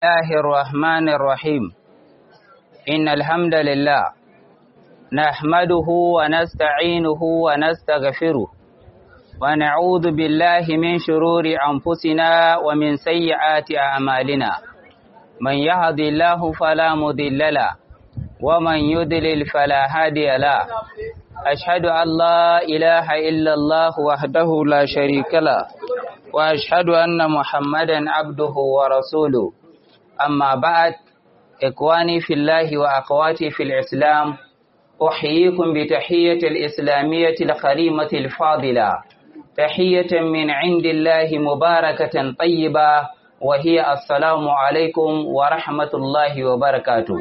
الله الرحمن الرحيم إن الحمد لله نحمده ونستعينه ونستغفره ونعوذ بالله من شرور أنفسنا ومن سيئات أعمالنا من يهد الله فلا مضل له ومن يضلل فلا هادي له أشهد أن لا إله إلا الله وحده لا شريك له وأشهد أن محمدا عبده ورسوله أما بعد إخواني في الله وأخواتي في الإسلام أحييكم بتحية الإسلامية الكريمة الفاضلة تحية من عند الله مباركة طيبة وهي السلام عليكم ورحمة الله وبركاته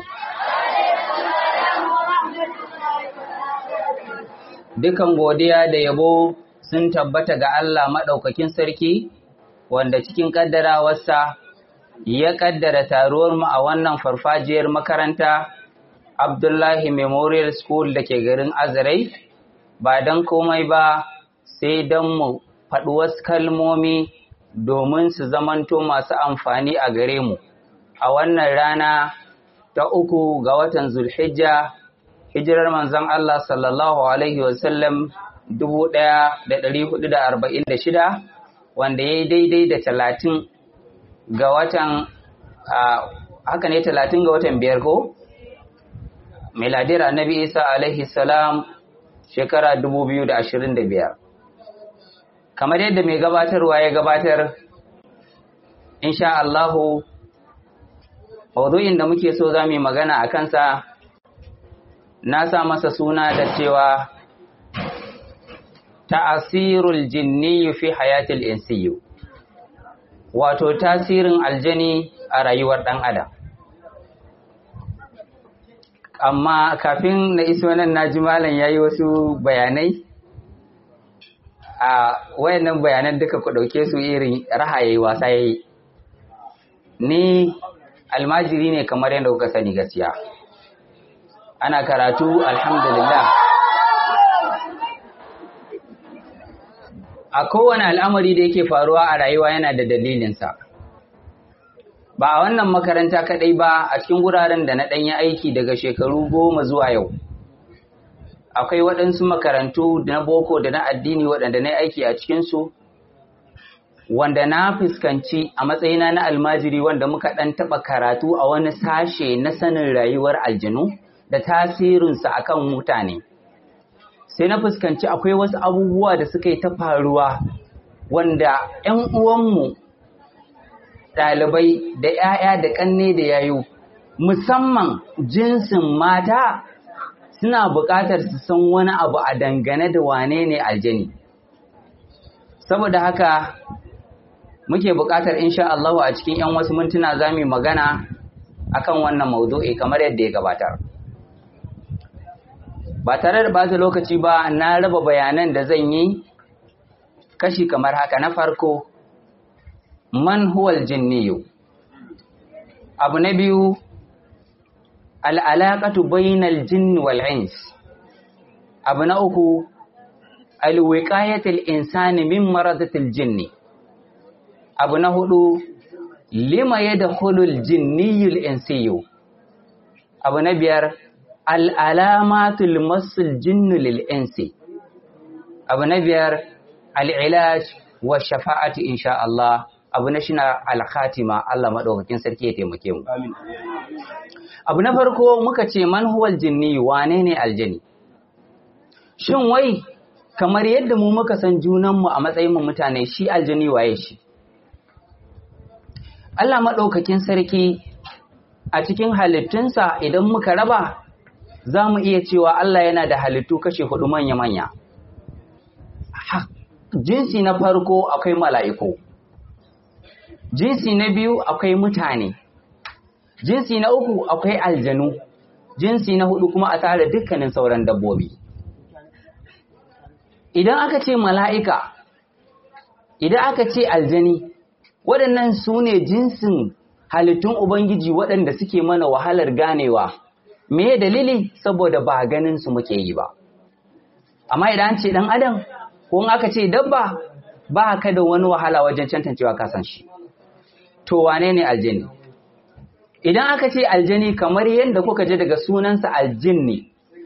Dukan godiya da yabo sun tabbata ga Allah maɗaukakin sarki, wanda cikin ƙaddarawarsa ya ƙaddara taruwarmu a wannan farfajiyar makaranta Abdullahi Memorial School da ke garin Azarai, ba don komai ba sai don mu faɗi wasu kalmomi domin su zamanto masu amfani a gare mu. A wannan rana ta uku ga watan Zulhijja, hijirar manzon Allah sallallahu Alaihi wasallam 1446 wanda ya yi daidai da talatin ga watan haka ne talatin ga watan biyar ko? miladiyar annabi isa alaihi salam shekara 2025 kamar yadda mai gabatarwa ya gabatar insha Allahu maudu'in da muke so za mu yi magana a kansa na sa masa suna da cewa ta'asirul jinni fi hayatil insiyu wato tasirin aljani a rayuwar ɗan adam amma kafin na iso nan na ji malam ya yi wasu bayanai a wayannan bayanan duka ku ɗauke su irin rahaye wasa ya yi ni almajiri ne kamar yadda kuka sani gaskiya ana karatu alhamdulillah a kowane al'amari da yake faruwa a rayuwa yana da dalilinsa ba a wannan makaranta kaɗai ba a cikin wuraren da na ɗanyi aiki daga shekaru goma zuwa yau akwai waɗansu makarantu na boko da na addini waɗanda na aiki a cikinsu wanda na fuskanci a matsayina na almajiri wanda muka ɗan taɓa karatu a wani sashe na sanin rayuwar aljinu da tasirinsa akan mutane sai na fuskanci akwai wasu abubuwa da suka yi ta faruwa wanda 'yan uwanmu ɗalibai da 'ya'ya da ƙanne da yayu musamman jinsin mata suna buƙatar su san wani abu a dangane da wane ne aljani saboda haka muke buƙatar insha Allah a cikin 'yan wasu mintuna za mu magana akan wannan maudu'i kamar yadda ya gabatar ba tare da bata lokaci ba na raba bayanan da zan yi kashi kamar haka na farko man huwal jinniyu abu na biyu al'alaƙatu bainal jinn wal ins abu na uku alwiqayatul insani min maradatil jinni abu na hudu lima yadkhulul jinniyul insiyu abu na biyar al'alamatul masul jinnu lil insi abu na biyar al'ilaj wa shafa'ati insha Allah abu na shi na alkhatima Allah maɗaukakin sarki ya taimake mu. Abu na farko muka ce manhuwal jinni wane ne aljani? Shin wai kamar yadda mu muka san junanmu a matsayin mu mutane shi aljani waye shi? Allah maɗaukakin sarki a cikin halittunsa idan muka raba za mu iya cewa Allah yana da halittu kashe hudu manya-manya. Jinsi na farko akwai mala'iku. jinsi na biyu akwai mutane jinsi na uku akwai aljanu jinsi na hudu kuma a tare dukkanin sauran dabbobi idan aka ce mala'ika idan aka ce aljani waɗannan su ne jinsin halittun ubangiji waɗanda suke mana wahalar ganewa me dalili saboda ba ganin su muke yi ba amma idan ce ɗan adam ko aka ce dabba ba ka da wani wahala wajen cantancewa kasan shi to wane ne aljini idan aka ce aljani kamar yadda kuka je daga sunansa aljinni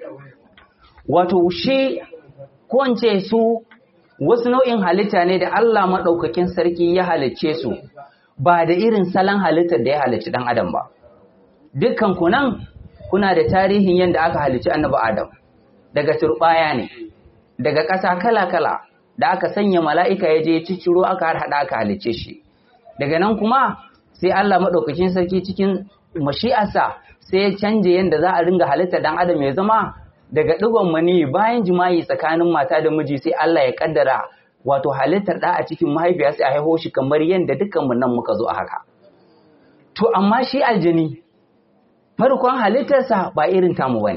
wato shi ko in ce su wasu nau'in halitta ne da Allah maɗaukakin sarki ya halicce su ba da irin salon halittar da ya halicci ɗan adam ba dukkan ku nan kuna da tarihin yadda aka halicci annabi adam daga turɓaya ne daga ƙasa kala-kala da aka sanya mala'ika ya je ya cicciro aka har haɗa aka halicce shi daga nan kuma sai Allah maɗaukakin sarki cikin mashi'arsa sai ya canje yadda za a ringa halittar ɗan adam ya zama daga ɗigon mani bayan jima'i tsakanin mata da miji sai Allah ya kaddara wato halittar ɗa a cikin mahaifiya sai a haihu shi kamar yadda dukkanmu nan muka zo a haka. To amma shi aljani farkon halittarsa ba irin tamu bane.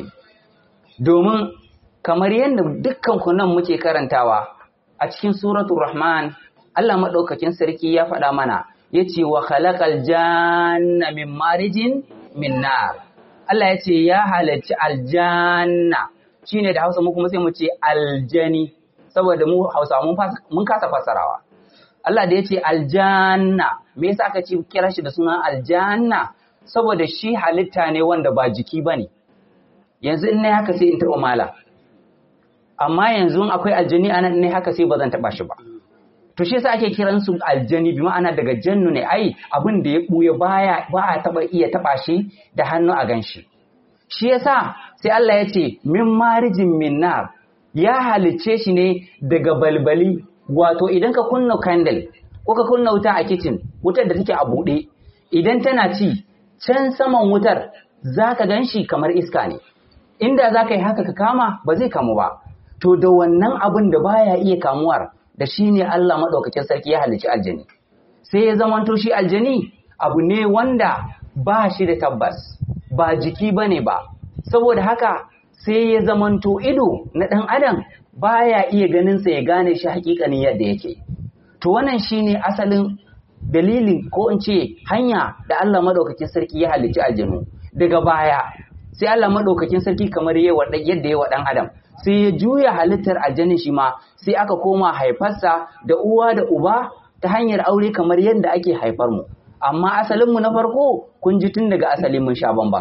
Domin kamar yadda dukkan ku nan muke karantawa a cikin suratul Rahman Allah maɗaukakin sarki ya faɗa mana ya ce wa khalaqal janna min marijin min nar. Allah ya ce ya halarci aljanna shine da Hausa mu kuma sai mu ce aljani saboda mu Hausa mun kasa fasarawa Allah da ya ce aljanna me yasa aka ce kira shi da suna aljanna saboda shi halitta ne wanda ba jiki bane yanzu in ne haka sai in taɓa mala amma yanzu akwai aljani anan ne haka sai ba zan taɓa shi ba to shi yasa ake kiran su aljani bi ma'ana daga jannu ne ai abin da ya buya baya ba a taba iya taba shi da hannu a ganshi shi yasa sai Allah ya ce min marijin min nar ya halicce shi ne daga balbali wato idan ka kunna candle ko ka kunna wuta a kitchen wutar da take a buɗe idan tana ci can saman wutar zaka ganshi kamar iska ne inda zaka yi haka ka kama ba zai kamu ba to da wannan abin da baya iya kamuwar da shi ne Allah maɗaukakin sarki ya halicci aljani sai ya zamanto shi aljani abu ne wanda ba shi da tabbas ba jiki ba ne ba saboda haka sai ya zamanto ido na ɗan adam baya iya ganinsa ya gane shi hakikanin yadda yake to wannan shi ne asalin dalilin ko in ce hanya da Allah maɗaukakin sarki ya halicci aljanu daga baya sai Allah maɗaukakin sarki kamar yadda ya wa ɗan adam sai ya juya halittar aljanin shi ma sai aka koma haifarsa da uwa da uba ta hanyar aure kamar yadda ake haifar mu amma asalinmu na farko kun ji tun daga asalin mun sha bamban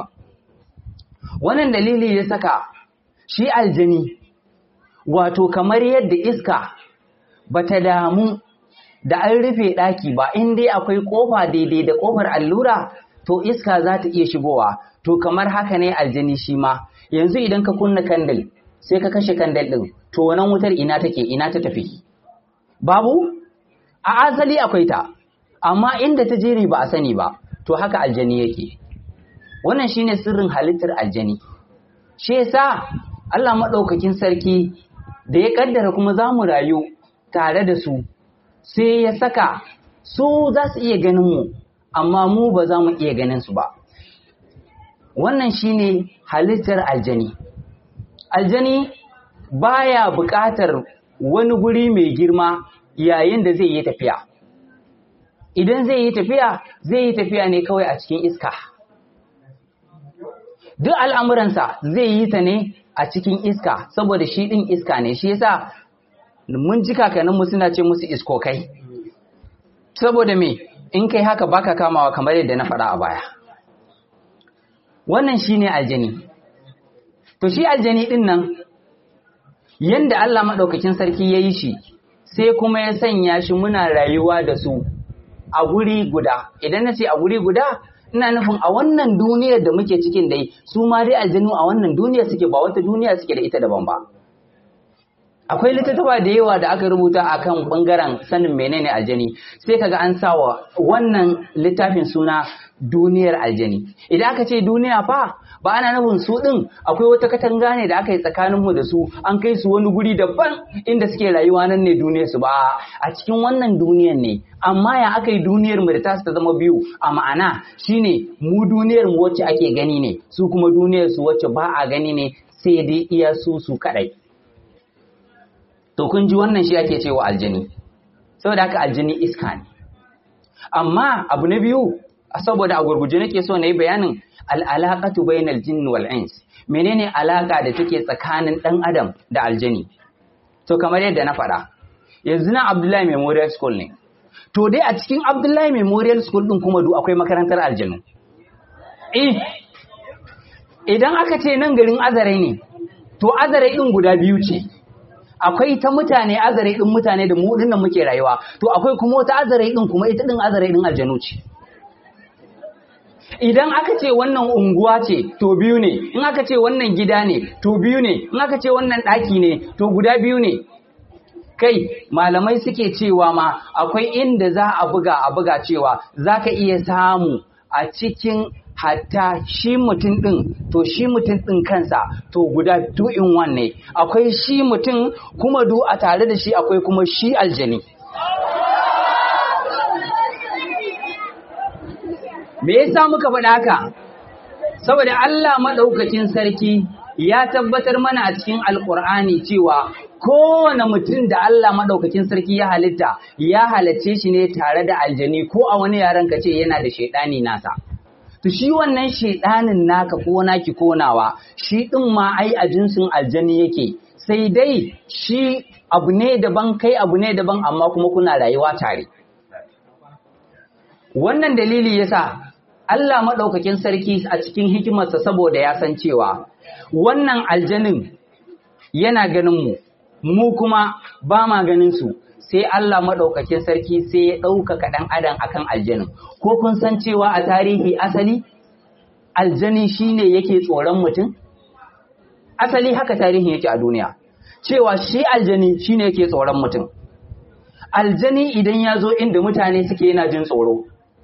wannan dalili ya saka shi aljani wato kamar yadda iska bata damu da an rufe ɗaki ba in dai akwai ƙofa daidai da ƙofar allura to iska za ta iya shigowa to kamar haka ne aljani shi ma yanzu idan ka kunna kandil sai ka kashe kandil ɗin to wannan wutar ina take ina ta tafi babu a asali akwai ta amma inda ta jere ba a sani ba to haka aljani yake wannan shine sirrin halittar aljani shi yasa Allah maɗaukakin sarki da ya kaddara kuma za mu rayu tare da su sai ya saka su za su iya ganin mu amma mu ba za mu iya ganin su ba wannan shine halittar aljani aljani baya buƙatar wani guri mai girma yayin da zai yi tafiya idan zai yi tafiya zai yi tafiya ne kawai a cikin iska duk al'amuransa zai yi ta ne a cikin iska saboda shi ɗin iska ne shi yasa mun ji kakanninmu suna ce musu iskokai saboda me in kai haka baka kamawa kamar yadda na faɗa a baya wannan shine aljani to shi aljani ɗin nan yanda Allah maɗaukakin sarki ya yi shi sai kuma ya sanya shi muna rayuwa da su a guri guda idan na ce a guri guda ina nufin a wannan duniyar da muke cikin dai su ma dai aljanu a wannan duniyar suke ba wata duniya suke da ita daban ba akwai littattafa da yawa da aka rubuta akan bangaren sanin menene aljani sai kaga an sawa wannan littafin suna duniyar aljani idan aka ce duniya fa ba ana nufin su din akwai wata katanga ne da aka yi tsakanin mu da su an kai su wani guri daban inda suke rayuwa nan ne duniyar su ba a cikin wannan duniyar ne amma ya aka yi duniyar mu da tasu ta zama biyu a ma'ana shine mu duniyar mu wacce ake gani ne su kuma duniyar su wacce ba a gani ne sai dai iya su su kadai to kun ji wannan shi ake cewa aljani saboda haka aljani iska ne amma abu na biyu saboda a gurguje nake so na yi bayanin al'alaƙatu bainal jinn wal ins menene alaƙa da take tsakanin ɗan adam da aljani to kamar yadda na faɗa yanzu na Abdullahi Memorial School ne to dai a cikin Abdullahi Memorial School din kuma du akwai makarantar aljanu eh idan aka ce nan garin azare ne to azare din guda biyu ce akwai ta mutane azare din mutane da mu dinnan muke rayuwa to akwai kuma wata azare din kuma ita din azare din aljanu ce idan aka ce wannan unguwa ce to biyu ne in aka ce wannan gida ne to biyu ne in aka ce wannan ɗaki ne to guda biyu ne kai malamai suke cewa ma akwai inda za a buga a buga cewa za ka iya samu a cikin hatta shi mutum ɗin to shi mutum ɗin kansa to guda two in one ne akwai shi mutum kuma du a tare da shi akwai kuma shi aljani me yasa muka faɗa haka saboda Allah maɗaukakin sarki ya tabbatar mana a cikin alƙur'ani cewa kowane mutum da Allah maɗaukakin sarki ya halitta ya halarce shi ne tare da aljani ko a wani yaren ka ce yana da shaidani nasa to shi wannan shaidanin naka ko naki ko nawa shi ɗin ma ai a jinsin aljani yake sai dai shi abu ne daban kai abu ne daban amma kuma kuna rayuwa tare wannan dalili yasa Allah maɗaukakin sarki a cikin hikimarsa saboda ya san cewa wannan aljanin yana ganin mu mu kuma ba ma ganin su sai Allah maɗaukakin sarki sai ya ɗaukaka ɗan adam akan aljanin ko kun san cewa a tarihi asali aljani shine yake tsoron mutum asali haka tarihin yake a duniya cewa shi aljani shine yake tsoron mutum aljani idan ya zo inda mutane suke yana jin tsoro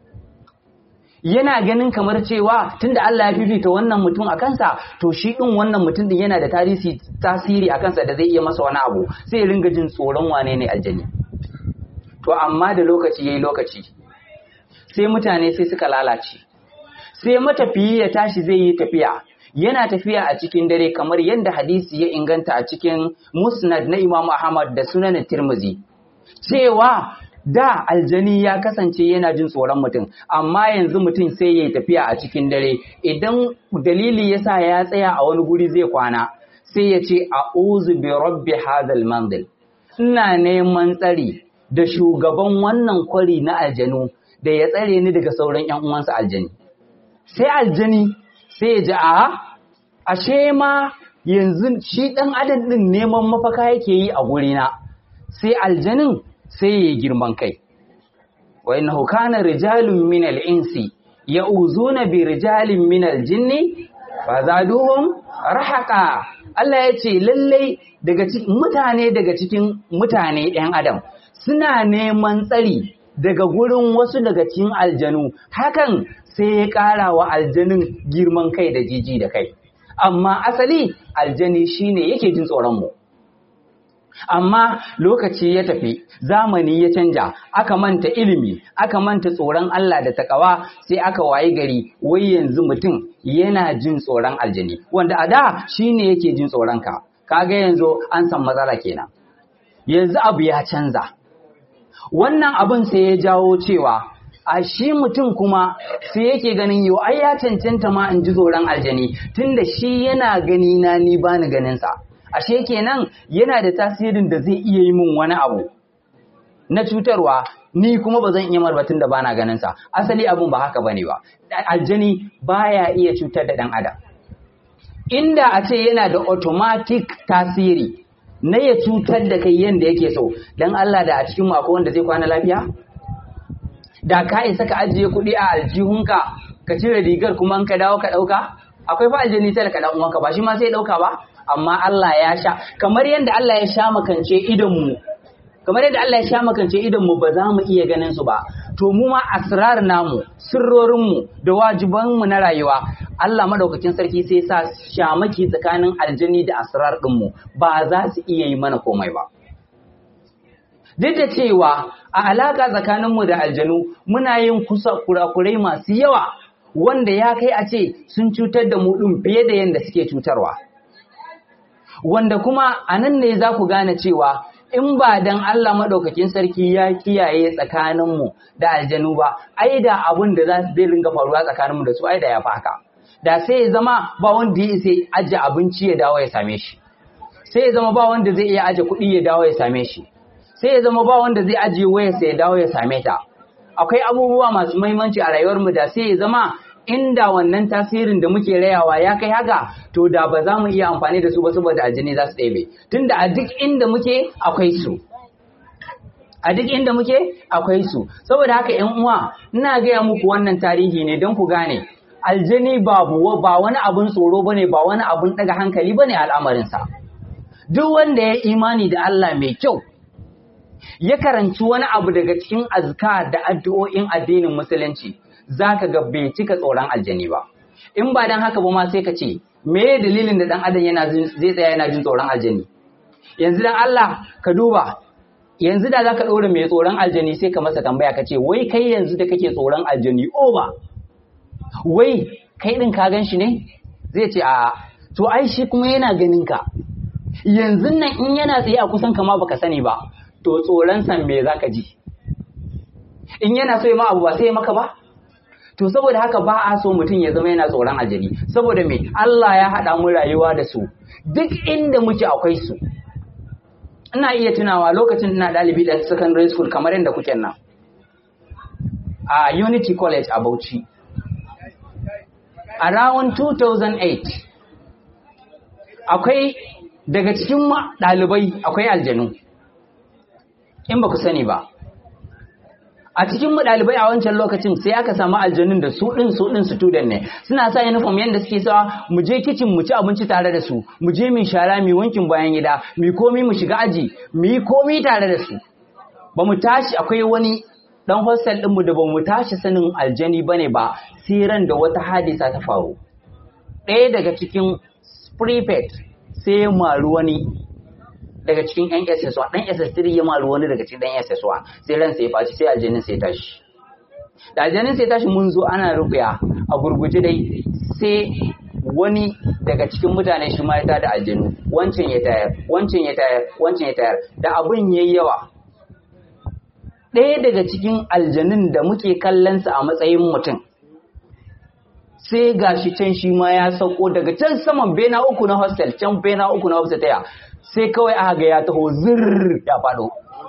yana ganin kamar cewa tunda Allah ya fifita wannan mutum a kansa to shi din wannan mutum din yana da tarisi tasiri a kansa da zai iya masa wani abu sai ya ringa jin tsoron wane ne aljani to amma da lokaci yayi lokaci sai mutane sai suka lalace sai matafiyi ya tashi zai yi tafiya yana tafiya a cikin dare kamar yadda hadisi ya inganta a cikin musnad na Imam Ahmad da sunan Tirmidhi cewa da aljani ya kasance yana jin tsoron mutum amma yanzu mutum sai ya tafiya a cikin dare idan dalili yasa ya tsaya a wani guri zai kwana sai ya ce a'udhu bi rabbi hadhal manzil ina neman tsari da shugaban wannan kwari na aljanu da ya tsare ni daga sauran ƴan uwansa aljani sai aljani sai ya ji a ashe ma yanzu shi ɗan adam ɗin neman mafaka yake yi a gurina sai aljanin sai ya girman kai wa innahu kana rijalun min al-insi ya'uzuna bi rijalin min al-jinni fa zaduhum rahaqa Allah ya ce lallai daga mutane daga cikin mutane ɗan adam suna neman tsari daga gurin wasu daga cikin aljanu hakan sai ya ƙara wa aljanin girman kai da jiji da kai amma asali aljani shine yake jin tsoron mu amma lokaci ya tafi zamani ya canja aka manta ilimi aka manta tsoron Allah da takawa sai aka wayi gari wai yanzu mutum yana jin tsoron aljani wanda a da shine yake jin tsoron ka kaga yanzu an san matsala kenan yanzu abu ya canza wannan abin sai ya jawo cewa a shi mutum kuma sai yake ganin yau ai ya cancanta ma in ji tsoron aljani tunda shi yana gani na ni bani ganin sa ashe kenan yana da tasirin da zai iya yi min wani abu na cutarwa ni kuma ba zan iya marbatin da bana ganin sa asali abun ba haka bane ba aljani baya iya cutar da dan adam inda a ce yana da automatic tasiri na ya cutar da kai yanda yake so dan Allah da a cikin mu akwai wanda zai kwana lafiya da ka isa ka ajiye kuɗi a aljihunka ka cire rigar kuma ka dawo ka ɗauka akwai fa aljani sai ka dan uwanka ba shi ma sai ɗauka ba amma Allah ya sha kamar yadda Allah ya sha makance idonmu kamar yadda Allah ya sha makance idonmu ba za mu iya ganin su ba to mu ma asrar namu sirrorinmu da wajibanmu na rayuwa Allah madaukakin sarki sai sa shamaki tsakanin aljani da asrar ɗinmu ba za su iya yi mana komai ba duk da cewa a alaka tsakaninmu da aljanu muna yin kusa kurakurai masu yawa wanda ya kai a ce sun cutar da mu ɗin fiye da yadda suke cutarwa. wanda kuma a nan ne za ku gane cewa in ba dan Allah maɗaukakin sarki ya kiyaye tsakaninmu da aljanu ba, ai da abin da za su zai ringa faruwa tsakaninmu da su ai da ya haka. Da sai ya zama ba wanda ya isa ajiye abinci ya dawo ya same shi. Sai ya zama ba wanda zai iya ajiye kuɗi ya dawo ya same shi. Sai ya zama ba wanda zai ajiye wayarsa ya dawo ya same ta. Akwai abubuwa masu muhimmanci a rayuwarmu da sai ya zama inda wannan tasirin da muke rayawa ya kai haka to da ba za mu iya amfani da su ba saboda aljini za su ɗebe tunda a duk inda muke akwai su a duk inda muke akwai su saboda haka ƴan uwa ina gaya muku wannan tarihi ne don ku gane aljini ba ba wani abun tsoro bane ba wani abun daga hankali bane al'amarinsa duk wanda ya imani da Allah mai kyau ya karanci wani abu daga cikin azka da addu'o'in addinin musulunci zaka ga bai cika tsoron aljani ba in ba dan haka ba ma sai ka ce me dalilin da dan adam yana zai tsaya yana jin tsoron aljani yanzu dan Allah ka duba yanzu da zaka ɗora mai tsoron aljani sai ka masa tambaya ka ce wai kai yanzu da kake tsoron aljani oba wai kai ɗin ka gan shi ne zai ce a to ai shi kuma yana ganin ka yanzu nan in yana tsaye a kusan kama baka sani ba to tsoron san me zaka ji in yana so ya ma abu ba sai ya maka ba to saboda haka ba a so mutum ya zama yana tsoron aljani saboda me Allah ya haɗa mu rayuwa da su duk inda muke akwai su ina iya tunawa lokacin ina ɗalibi da secondary school kamar yadda kuke nan a Unity College a Bauchi around 2008 akwai daga cikin ɗalibai akwai aljanu in ba ku sani ba a cikin mu ɗalibai a wancan lokacin sai aka samu aljanun da su ɗin su ɗin student ne suna sa uniform yadda suke sawa mu je kitchen mu ci abinci tare da su mu je mu shara mu wankin bayan gida mu komi mu shiga aji mu yi komi tare da su ba mu tashi akwai wani dan hostel ɗinmu da ba mu tashi sanin aljani bane ba sai ran da wata hadisa ta faru ɗaya daga cikin prefect sai ya maru wani daga cikin yan SS1 dan SS3 ya maru wani daga cikin dan SS1 sai ran sai ya faci sai aljanin sai tashi da aljanin sai tashi mun zo ana rubuya a gurguje dai sai wani daga cikin mutane shi ma ya tada aljanu wancan ya tayar wancan ya tayar wancan ya tayar da abin yayi yawa ɗaya daga cikin aljanun da muke kallonsa a matsayin mutum sai gashi can shi ma ya sauko daga can saman bena uku na hostel can bena uku na hostel taya sai kawai aka ga ya taho zirr ya faɗo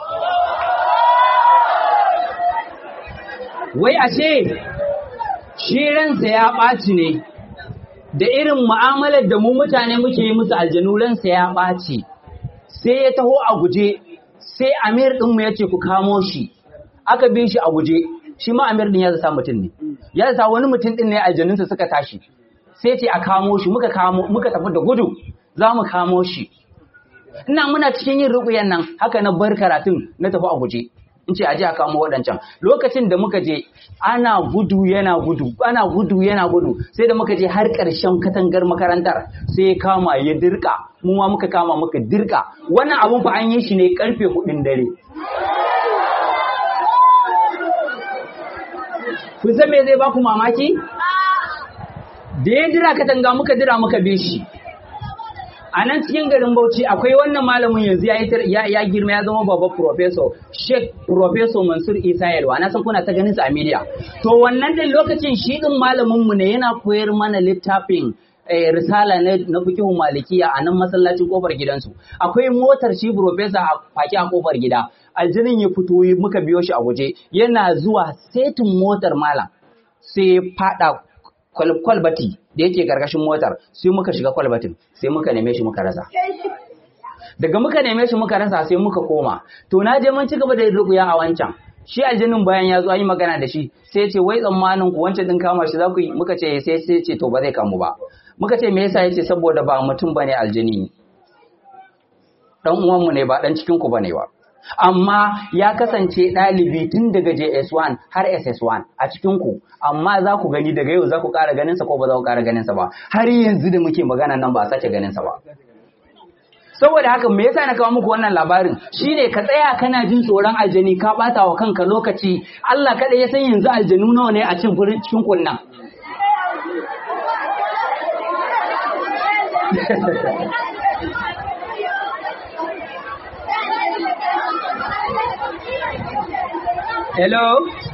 wai ashe shi ransa ya ɓaci ne da irin mu'amalar da mu mutane muke yi musu aljanu ransa ya ɓaci sai ya taho a guje sai amir ɗinmu ya ce ku kamo shi aka bi shi a guje shi ma amir ɗin ya zata mutum ne ya zata wani mutum ɗin ne aljanunsa suka tashi sai ce a kamo shi muka kamo muka tafi da gudu za mu kamo shi ina muna cikin yin ruƙuyan nan haka na bar karatun na tafi a guje in ce aje a kamo waɗancan lokacin da muka je ana gudu yana gudu ana gudu yana gudu sai da muka je har ƙarshen katangar makarantar sai ya kama ya dirka mu ma muka kama muka dirka wannan abun fa an yi shi ne karfe hudun dare kun san me zai baku mamaki da ya jira katanga muka jira muka bi shi a nan cikin garin Bauchi akwai wannan malamin yanzu ya ya girma ya zama babban professor Sheikh Professor Mansur Isa Yalwa na san kuna ta ganin sa a media to wannan din lokacin shi din malamin mu ne yana koyar mana littafin risala na fikihun malikiya a nan masallacin kofar gidansu akwai motar shi professor a faki a kofar gida aljinin ya fito muka biyo shi a guje yana zuwa setin motar malam sai ya fada kwalbati da yake karkashin motar sai muka shiga kwalbatin sai muka neme shi muka rasa daga muka neme shi muka rasa sai muka koma to na je mun ci gaba da rukuya a wancan shi aljinin bayan ya zo an yi magana da shi sai ce wai tsammanin ku wancan din kama shi za ku yi muka ce sai sai ce to ba zai kamu ba muka ce me yasa yace saboda ba mutum bane aljini dan uwanmu ne ba dan cikin ku bane ba amma ya kasance ɗalibi tun daga JS1 har SS1 a cikin ku amma za ku gani daga yau za ku ƙara ganin sa ko ba za ku ƙara ganin sa ba har yanzu da muke magana nan ba a sake ganin sa ba saboda haka me yasa na kawo muku wannan labarin shine ka tsaya kana jin tsoron aljani ka bata wa kanka lokaci Allah kada ya san yanzu aljanu nawa ne a cikin cikin kunnan Hello?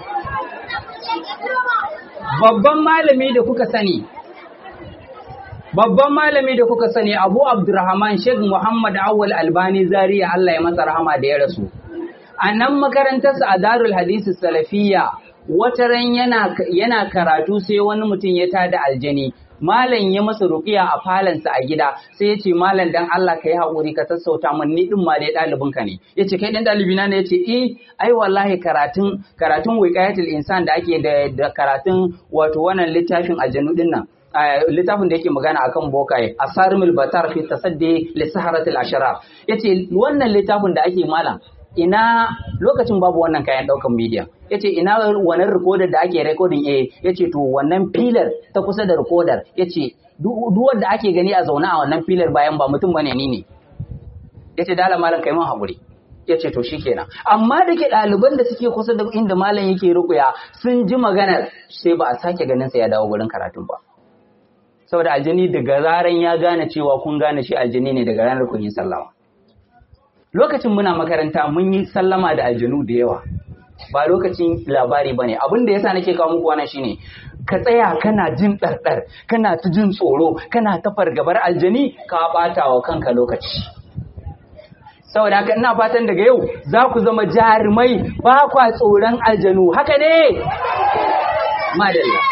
Babban malami da kuka sani, babban malami da kuka sani Abu Abdurrahman Sheikh Muhammad Awal Albani Zaria Allah ya masa rahama da ya rasu. A nan makarantarsa a Darul Hadisi Salafiyya wata ran yana yana karatu sai wani mutum ya tada aljani malam ya masa ruqiya a falansa a gida sai ya ce malam dan Allah ka yi haƙuri ka sassauta min ni din ma dai ɗalibin ka ne ya ce kai dan ɗalibi na ne ya ce eh ai wallahi karatun karatun wiqayatul insan da ake da, da karatun wato wannan littafin aljanu din nan littafin da yake magana akan bokaye asarimul batar fi tasaddi li saharatil asharar yace wannan littafin da ake malam ina lokacin babu wannan kayan daukan media yace ina wannan recorder da ake recording eh yace to wannan filar ta kusa da recorder yace duk wanda ake gani a zaune a wannan filar bayan ba mutum bane ni ne yace dala malam kai mun hakuri yace to shikenan amma da ke ɗaliban da suke kusa da inda malam yake rukuya sun ji maganar sai ba a sake ganin sa ya dawo gurin karatun ba saboda aljini daga zaran ya gane cewa kun gane shi aljini ne daga ranar kun yi sallama lokacin muna makaranta mun yi sallama da aljanu da yawa ba lokacin labari bane abin da yasa nake kawo muku wannan shine ka tsaya kana jin ɗarɗar kana ta jin tsoro kana ta fargabar aljani ka ɓata wa kanka lokaci saboda haka ina fatan daga yau za ku zama jarumai ba kwa tsoron aljanu haka ne madalla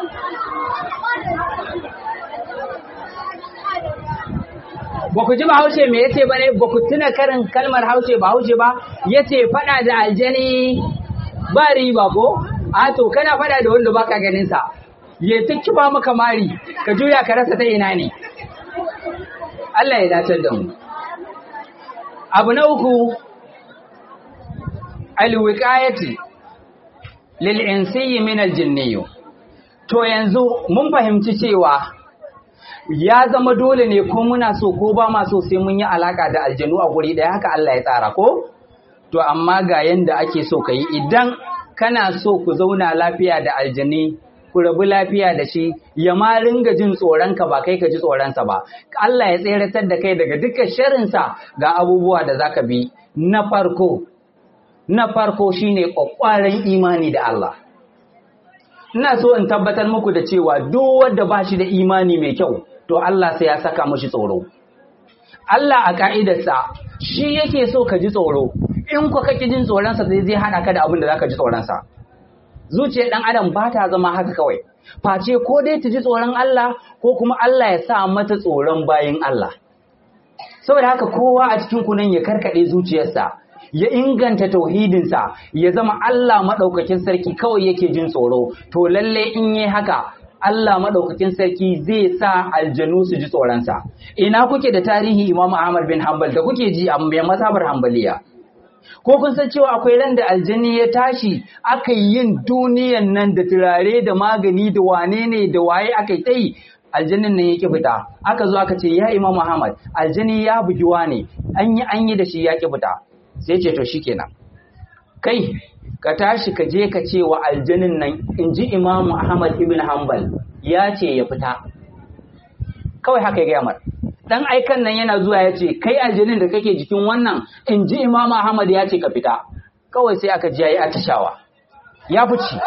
ba ku ji bahaushe me yace ba ne ba ku tuna karin kalmar haushe bahaushe ba yace fada da aljani ba riba ko a to kana fada da wanda baka ganin sa ya ta kiba maka mari ka juya ka rasa ta ina ne Allah ya dace da mu abu na uku alwiqayati lil insiyyi min aljinniyo to yanzu mun fahimci cewa ya zama dole ne ko muna so ko ba ma so sai mun yi alaka da aljanu a guri ɗaya haka Allah ya tsara ko to amma ga yanda ake so ka yi idan kana so ku zauna lafiya da aljani ku rabu lafiya da shi ya ma ringa jin tsoronka ba kai ka ji tsoronsa ba Allah ya tseratar da kai daga duka sharinsa ga abubuwa da zaka bi na farko na farko shine kwakwaran imani da Allah ina so in tabbatar muku da cewa duk wanda ba shi da imani mai kyau to Allah sai ya saka mashi tsoro Allah a ka'idarsa shi yake so ka ji tsoro in ku kake jin tsoronsa sai zai haɗa ka da abin da zaka ji tsoronsa zuciyar ɗan adam ba ta zama haka kawai face ko dai ta ji tsoron Allah ko kuma Allah ya sa mata tsoron bayin Allah saboda haka kowa a cikin kunan ya karkaɗe zuciyarsa ya inganta tauhidinsa ya zama Allah maɗaukakin sarki kawai yake jin tsoro to lalle in yi haka Allah maɗaukakin sarki zai sa aljanu su ji tsoronsa ina kuke da tarihi Imam Ahmad bin Hanbal da kuke ji a mai masabar Hanbaliya ko kun san cewa akwai ran da aljani ya tashi aka yi yin duniyan nan da turare da magani da wane ne da waye aka yi tsayi aljanin nan yake fita aka zo aka ce ya Imam Ahmad aljani ya bugi wane an yi an yi da shi ya ki fita sai ce to shikenan kai ka tashi ka je ka ce wa aljanin nan in ji imamu ahmad ibn hanbal ya ce ya fita kawai haka ya gaya mar dan aikan nan yana zuwa ya ce kai aljanin da kake jikin wannan in ji imamu ahmad ya ce ka fita kawai sai aka ji ya yi atishawa ya fice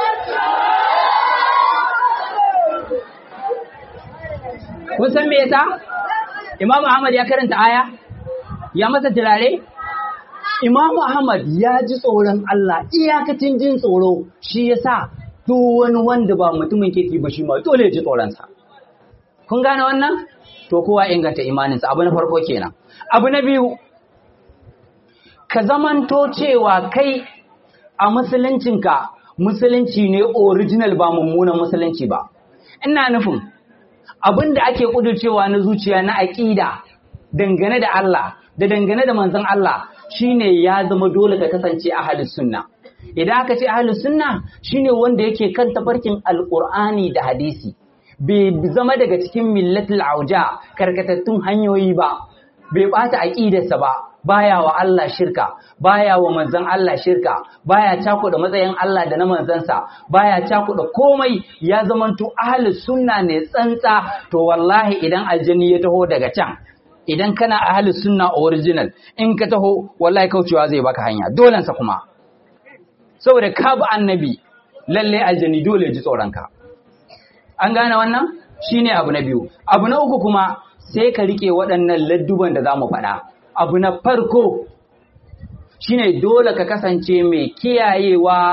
kun san me yasa imamu ahmad ya karanta aya ya masa turare Imamu Ahmad ya ji tsoron Allah iyakacin jin tsoro shi ya sa duk wani wanda ba mutumin kirki ba shi ma dole ya ji tsoronsa. Kun gane wannan? To kowa inganta imaninsa abu na farko kenan. Abu na biyu, ka zamanto cewa kai a musuluncinka musulunci ne original ba mummunan musulunci ba. Ina nufin abin da ake ƙudurcewa na zuciya na aƙida dangane da Allah da dangane da manzon Allah shine ya zama dole ka kasance ahlus sunna idan aka ce ahlus sunna shine wanda yake kan tafarkin alqur'ani da hadisi bai zama daga cikin millatul auja karkatattun hanyoyi ba bai bata aqidarsa ba baya wa Allah shirka baya wa manzon Allah shirka baya cakuɗa matsayin Allah da na manzansa baya cakuɗa komai ya zamanto ahlus sunna ne tsantsa to wallahi idan aljani ya taho daga can idan kana ahlus sunna original in ka taho wallahi kaucewa zai baka hanya dolensa kuma saboda ka bi annabi lalle aljani dole ji tsoronka an gane wannan shine abu na biyu abu na uku kuma sai ka rike waɗannan ladduban da zamu faɗa abu na farko shine dole ka kasance mai kiyayewa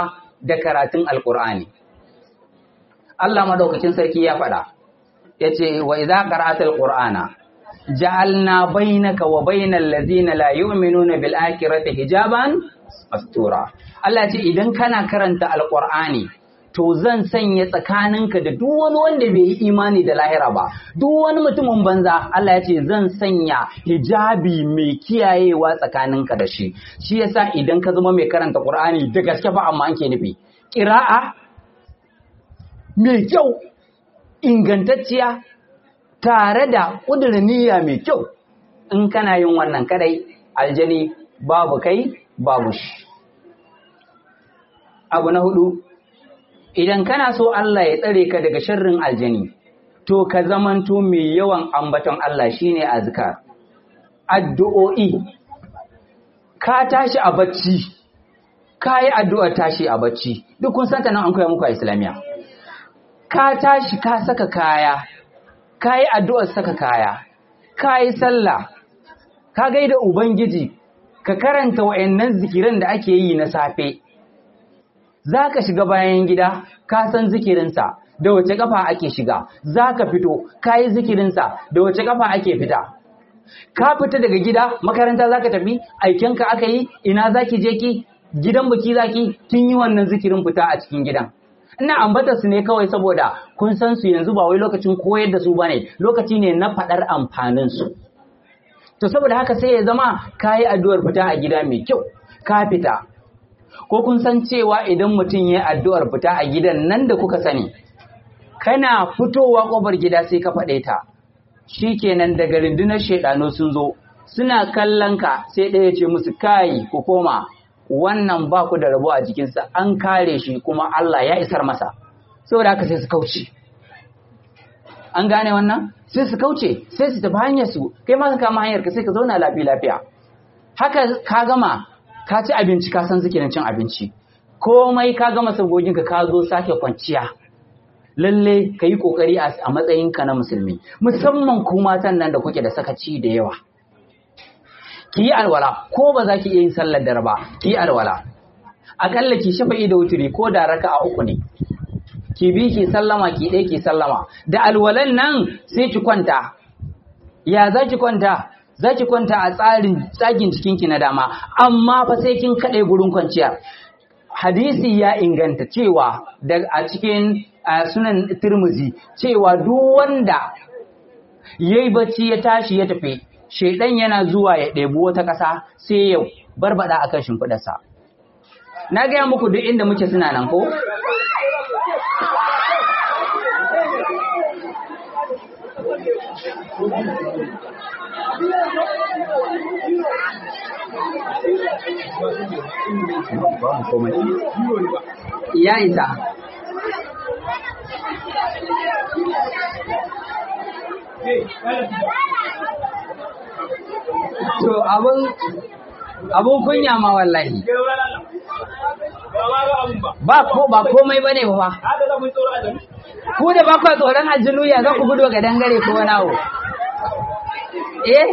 da karatun alqur'ani Allah madaukakin sarki ya faɗa yace wa idza qara'ata alqur'ana ja'alna bainaka wa bainal ladzina la yu'minuna bil akhirati hijaban mastura Allah ce idan kana karanta alqur'ani to zan sanya tsakaninka da duk wani wanda bai yi imani da lahira ba duk wani mutumin banza Allah ya ce zan sanya hijabi mai kiyayewa tsakaninka da shi shi yasa idan ka zama mai karanta qur'ani da gaske ba amma anke nufi qira'a mai kyau ingantacciya tare da ƙudurin niyya mai kyau in kana yin wannan kadai aljani babu kai babu shi abu na hudu idan kana so Allah ya tsare ka daga sharrin aljani to ka zamanto mai yawan ambaton Allah shine azkar addu'o'i ka tashi a bacci ka yi addu'ar tashi a bacci duk kun santa nan an koya muku a islamiya ka tashi ka saka kaya ka yi addu'ar saka kaya, ka yi sallah, ka gaida Ubangiji, ka karanta wa'yannan zikiran da ake yi na safe, za ka shiga bayan gida, ka san zikirinsa, da wace ƙafa ake shiga, za ka fito, ka yi zikirinsa, da wace ƙafa ake fita. Ka fita daga gida, makaranta za ka tafi, aikenka aka yi, ina za ki je ki, gidan biki za ki, kin yi wannan zikirin fita a cikin gidan. ina ambata su ne kawai saboda kun san su yanzu ba wai lokacin koyar da su bane lokaci ne na faɗar amfanin su to saboda haka sai ya zama kayi addu'ar fita a gida mai kyau ka fita ko kun san cewa idan mutum ya addu'ar fita a gidan nan da kuka sani kana fitowa ƙofar gida sai ka faɗe ta shikenan daga rundunar shaidano sun zo suna kallon ka sai ɗaya ce musu kai ku koma wannan ba ku da rabo a jikinsa an kare shi kuma Allah ya isar masa saboda haka sai su kauce an gane wannan sai su kauce sai su tafi hanyar su kai ma ka kama hanyar ka sai ka zauna lafiya lafiya haka ka gama ka ci abinci ka san zikirin cin abinci komai ka gama sabogin ka ka zo sake kwanciya lalle ka yi kokari a matsayinka na musulmi musamman ku matan nan da kuke da sakaci da yawa ki yi alwala ko ba za ki iya yin sallar dare ba ki yi alwala akalla ki shafa'i da wuturi ko da raka a uku ne ki bi ki sallama ki ɗaya ki sallama da alwalan nan sai ki kwanta ya za ki kwanta za ki kwanta a tsarin tsagin jikinki na dama amma fa sai kin kaɗai gurin kwanciya hadisi ya inganta cewa a cikin sunan turmuzi cewa duk wanda ya yi bacci ya tashi ya tafi shaidan yana zuwa ya ɗebi wata ƙasa sai ya barbada akan shimfiɗarsa. Na gaya muku duk inda muke suna nan ko? Ya isa. To abun abun kunya ma wallahi. Ba ko ba komai bane ba. Ku da ba ku tsoron aljinu ya za ku gudu ga dangare ko wani abu. Eh?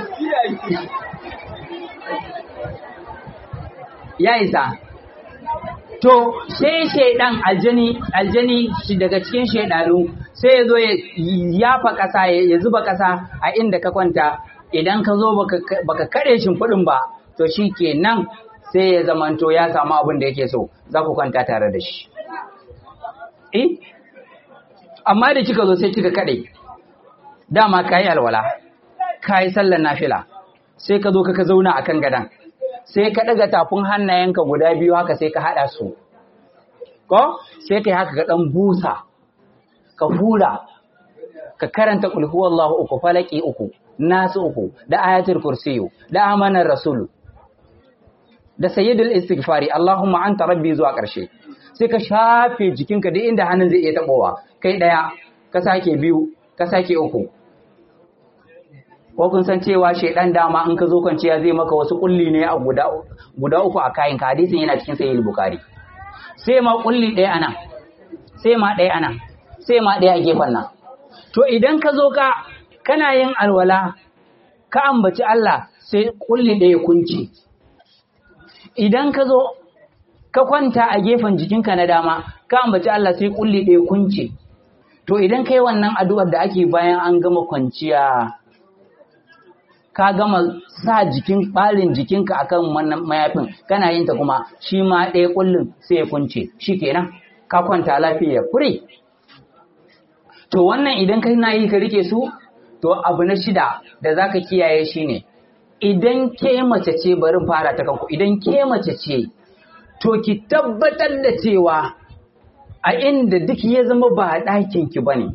Ya isa. To sai shaidan aljani aljani shi daga cikin shaidanu sai ya zo ya yafa ƙasa ya zuba ƙasa a inda ka kwanta idan ka zo baka kare shimfiɗin ba to shi kenan sai ya zamanto ya samu abin da yake so za ku kwanta tare da shi. Eh? Amma da kika zo sai kika kaɗe, dama ka yi alwala, ka yi sallar nafila, sai ka zo ka zauna a kan gadon, sai ka ɗaga tafin hannayenka guda biyu haka sai ka haɗa su. Ko? Sai ka yi haka ka ɗan busa, ka hura, ka karanta ƙulhuwallahu uku, falaki uku, nasu uku, da ayatul kursiyu, da amanar rasulu, da sayyidul istighfari Allahumma anta rabbi zuwa ƙarshe sai ka shafe jikinka duk inda hannun zai iya tabowa kai daya ka sake biyu ka sake uku ko kun san cewa shedan dama in ka zo kwanciya zai maka wasu kulli ne a guda guda uku a kayan ka hadisin yana cikin sahih bukhari sai ma kulli daya anan sai ma daya anan sai ma daya a gefen nan to idan ka zo ka kana yin alwala ka ambaci Allah sai kulli daya kunci idan ka zo ka kwanta a gefen jikinka na dama ka ambaci Allah sai kulli ɗaya kunce to idan kai wannan addu'ar da ake bayan an gama kwanciya ka gama sa jikin ɓarin jikinka akan wannan mayafin kana yin ta kuma shi ma ɗaya kullum sai ya kunce shi kenan ka kwanta lafiya fure to wannan idan kai na yi ka rike su to abu na shida da zaka kiyaye shine idan ke mace ce bari fara ta kanku idan ke mace ce to ki tabbatar da cewa a inda duk ya zama ba a ɗakinki ba ne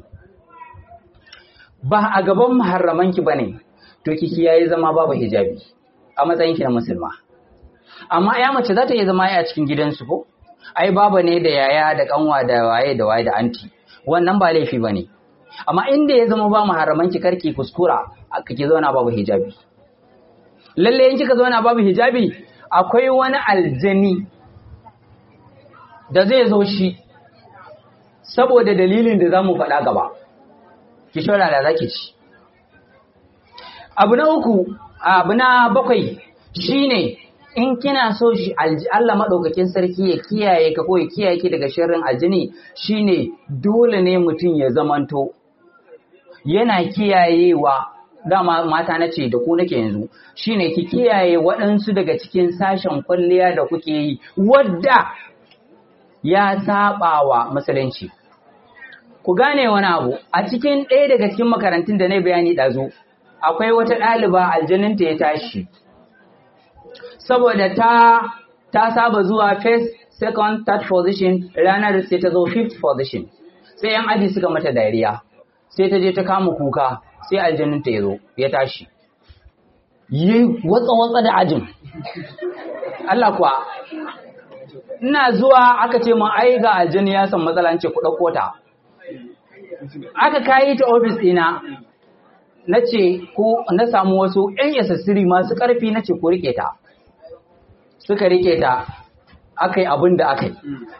ba a gaban maharramanki ba ne to ki kiyaye zama babu hijabi a matsayinki na musulma amma ya mace za ta iya zama a cikin gidansu ko ai baba ne da yaya da kanwa da waye da waye da anti wannan ba laifi ba ne amma inda ya zama ba maharramanki karki kuskura kake zauna babu hijabi lalle in kika zauna babu hijabi akwai wani aljani da zai zo shi saboda dalilin da za mu faɗa gaba ki shora da zaki ci abu na uku abu na bakwai shine in kina so shi Allah maɗaukakin sarki ya kiyaye ka ko ya kiyaye ki daga sharrin aljini shine dole ne mutum ya zamanto yana kiyayewa dama mata na ce da ku nake yanzu shine ki kiyaye waɗansu daga cikin sashen kwalliya da kuke yi wadda ya saba wa musulunci ku gane wani abu a cikin ɗaya daga cikin makarantun da na bayani ɗazu akwai wata ɗaliba aljaninta ya tashi saboda ta ta saba zuwa first second third position ranar sai ta zo fifth position sai yan aji suka mata dariya sai ta je ta kama kuka sai aljaninta ya zo ya tashi yi watsa-watsa da ajin Allah kuwa ina zuwa aka ce mun ai ga aljani ya san matsala ce ku ɗauko ta aka kayi ta ofis ɗina na ce ko na samu wasu ‘yan yasassiri masu ƙarfi na ce ku riƙe ta suka riƙe ta aka yi abin da aka yi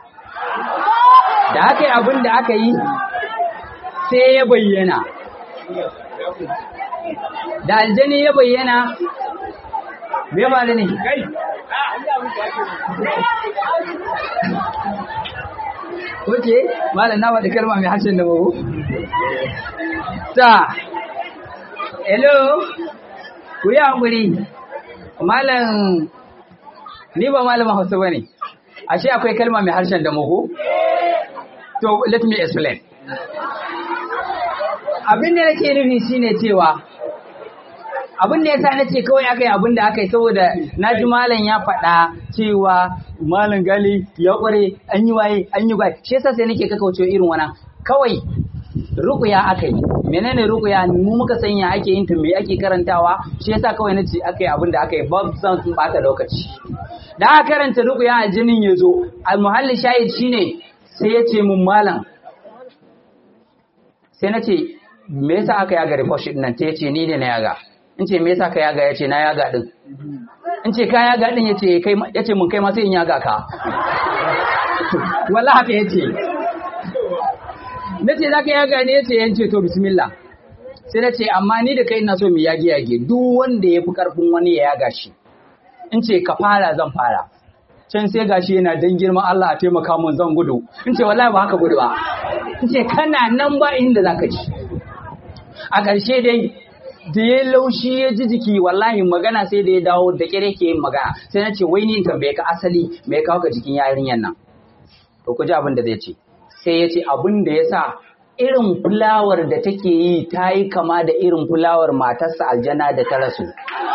da aka yi abin da aka yi sai ya bayyana da aljani ya bayyana me ba da ne Oke, malam na faɗi kalma mai harshen da babu? Ta, hello, ku yi haƙuri, malam, ni ba malamin hausa ba ne, ashe akwai kalma mai harshen da muku? To, let me explain. Abin da nake nufi shine cewa, abin da ya sa na ce kawai aka yi abin da aka yi saboda na ji malam ya faɗa cewa malam gali ya ƙware an yi waye an yi waye shi yasa sai nake kakauce irin wannan kawai rukuya aka yi menene rukuya mu muka sanya ake yin ta me ake karantawa shi yasa kawai na ce aka yi abin da aka yi ba san sun bata lokaci da aka karanta rukuya a jinin ya zo al muhalli shahid shine sai ya ce mun malam sai na ce me yasa aka yaga report sheet nan ta yace ni ne na yaga in ce me yasa ka yaga ya ce na yaga din in ce ka yaga din yace kai yace mun kai ma sai in yaga ka wallahi haka yace nace zaka yaga ne yace yance to bismillah sai nace amma ni da kai ina so mu yage yage duk wanda yafi karfin wani ya yaga shi in ce ka fara zan fara can sai gashi yana dan girman Allah a taimaka mun zan gudu in ce wallahi ba haka gudu ba in ce kana nan ba inda zaka ci a ƙarshe dai da ya laushi ya ji jiki wallahi magana sai da ya dawo da kire ke yin magana sai na ce wai ni in tambaye ka asali me kawo ka jikin yarinyar nan to ku ji abin da zai ce sai ya ce abin da ya sa irin fulawar da take yi ta yi kama da irin fulawar matarsa aljana da ta rasu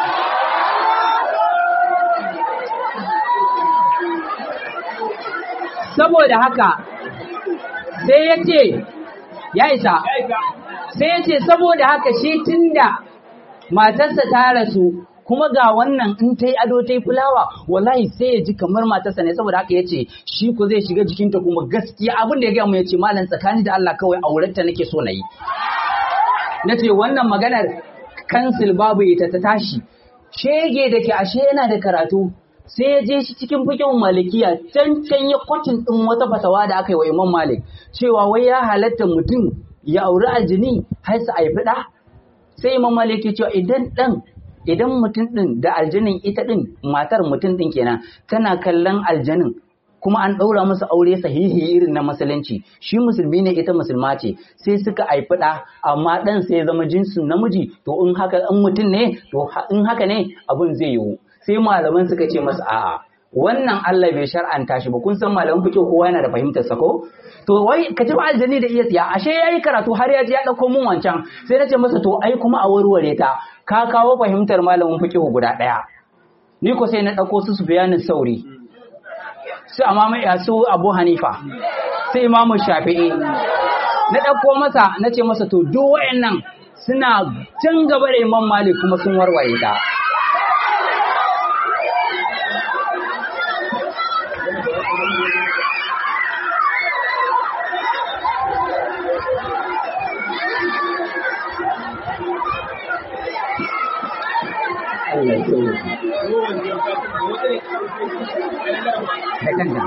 saboda haka sai ya ce ya isa sai ya ce saboda haka shi tunda matarsa ta rasu kuma ga wannan in ta yi ado ta yi fulawa wallahi sai ya ji kamar matarsa ne saboda haka ya ce shi ko zai shiga jikinta kuma gaskiya abin da ya gaya mu ya ce malam tsakani da Allah kawai aurenta nake so na yi na ce wannan maganar kansil babu ita ta tashi shege da ke ashe yana da karatu sai ya je shi cikin fikin malikiya can can ya kwatin din wata fatawa da aka yi wa imam malik cewa wai ya halatta mutum ya auri aljini har su haifi ɗa sai imam malik ya cewa idan ɗan idan mutum ɗin da aljinin ita ɗin matar mutum ɗin kenan tana kallon aljanin kuma an ɗaura musu aure sahihi irin na musulunci shi musulmi ne ita musulma ce sai suka haifi ɗa amma ɗan sai ya zama jinsin namiji to in haka in mutum ne to in haka ne abun zai yiwu sai malaman suka ce masa a'a wannan Allah bai shar'anta shi ba kun san malaman fiqh kowa yana da fahimtar sa ko to wai ka ci aljani da iya tsiya ashe yayi karatu har ya ji ya dauko mun wancan sai na ce masa to ai kuma a warware ta ka kawo fahimtar malamin fiqh guda daya ni ko sai na dauko su su bayanin sauri su amama ya su Abu Hanifa sai Imam Shafi'i na dauko masa na ce masa to duk wayannan suna can gaba da Imam Malik kuma sun warware ta Allah ya tsoro. Da kanta.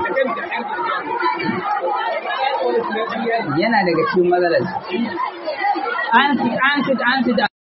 Yana daga cikin matsalar. An sit, an sit, an sit.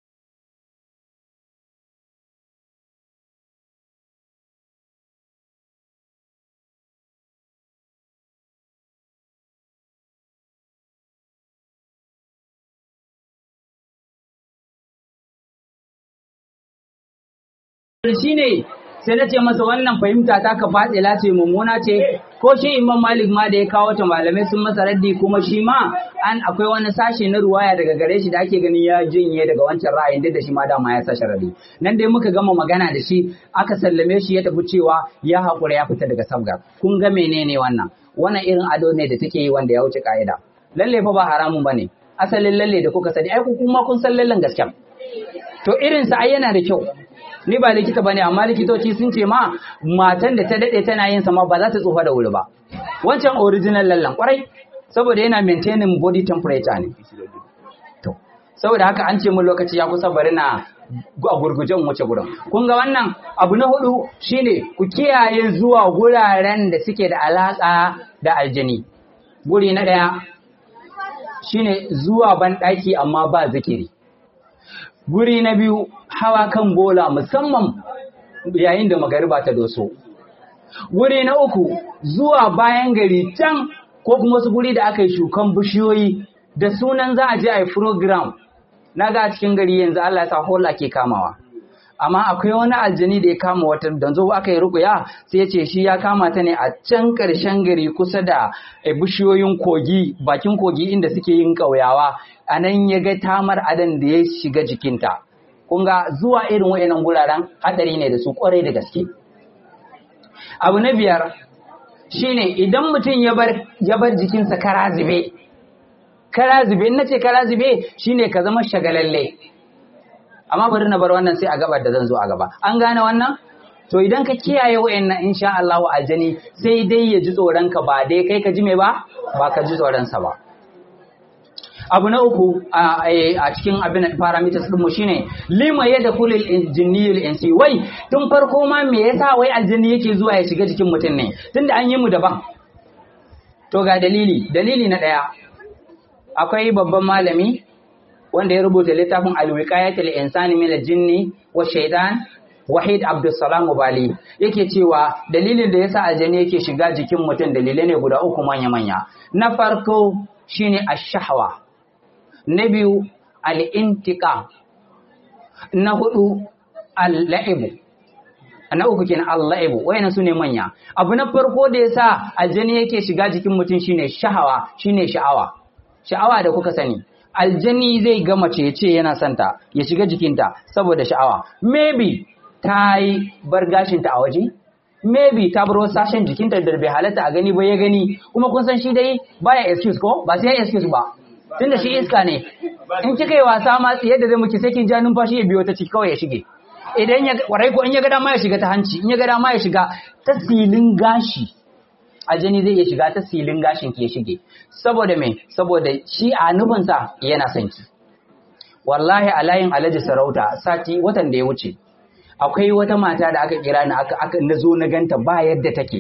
shi ne sai na ce masa wannan fahimta ta ka fatsila ce mummuna ce ko shi imam malik ma da ya kawo ta malamai sun masa raddi kuma shi ma an akwai wani sashe na ruwaya daga gare shi da ake ganin ya jinye daga wancan ra'ayin duk da shi ma dama ya sa sharadi nan dai muka gama magana da shi aka sallame shi ya tafi cewa ya haƙura ya fita daga sabgar kun ga menene wannan wannan irin ado ne da take yi wanda ya wuce ka'ida lalle fa ba haramun bane asalin lalle da kuka sani ai ku kuma kun san lallen gaskiya to irin sa ai yana da kyau ni ba likita bane amma likitoci sun ce ma matan da ta dade tana yin sa ma ba za ta tsufa da wuri ba wancan original lallan kwarai saboda yana maintaining body temperature ne to saboda haka an ce mun lokaci ya kusa bari na a gurgujen wuce gurin kun ga wannan abu na hudu shine ku kiyaye zuwa guraren da suke da alaka da aljini guri na daya shine zuwa ban daki amma ba zikiri guri na biyu hawa kan bola musamman yayin da magariba ta doso guri na uku zuwa bayan gari can ko kuma wasu guri da aka yi shukan bishiyoyi da sunan za a je a yi program na ga cikin gari yanzu Allah ya sa hola ke kamawa amma akwai wani aljani da ya kama wata da zo aka yi rukuya sai ya ce shi ya kama ta ne a can ƙarshen gari kusa da bishiyoyin kogi bakin kogi inda suke yin ƙauyawa a nan ya ga tamar adan da ya shiga jikinta kun ga zuwa irin wayannan guraren hadari ne da su kwarai da gaske abu na biyar shine idan mutum ya bar ya bar jikinsa kara zube kara zube in nace kara zube shine ka zama shagalalle amma bari na bar wannan sai a gabar da zan zo a gaba an gane wannan to idan ka kiyaye wayannan insha Allah aljani sai dai ya ji tsoron ka ba dai kai ka ji me ba ba ka ji tsoron sa ba abu na uku a cikin abin da parameters din mu shine lima yadda kulil jinniyul insi wai tun farko ma me yasa wai aljini yake zuwa ya shiga jikin mutum ne tunda an yi mu daban to ga dalili dalili na daya akwai babban malami wanda ya rubuta littafin alwiqayatul insani min aljinni wa shaytan wahid abdussalam bali yake cewa dalilin da yasa aljini yake shiga jikin mutum dalilai ne guda uku manya manya na farko shine ash-shahwa na biyu al'intika, na hudu al'a'ibu, na uku kenan al'a'ibu, wayannan su ne manya. Abu na farko da ya sa aljani yake shiga jikin mutum shine shahawa, shine sha'awa. Sha'awa da kuka sani, aljani zai ga mace ya ce yana santa, ya shiga jikinta saboda sha'awa. Maybe ta yi bar gashinta a waje? Maybe ta bar wasu sashen jikinta da bai halatta a gani ba ya gani, kuma kun san shi dai baya excuse ko? Ba sai ya excuse ba. tunda shi iska ne in kika yi wasa ma yadda zai muke sai kin ja numfashi ya biyo ta ciki kawai ya shige idan ya kwarai ko in ya ga dama ya shiga ta hanci in ya ga dama ya shiga ta silin gashi aljani zai iya shiga ta silin gashin ki ya shige saboda me saboda shi a nufinsa yana son ki wallahi a layin alhaji sarauta sati watan da ya wuce akwai wata mata da aka kira ni aka aka na zo na ganta ba yadda take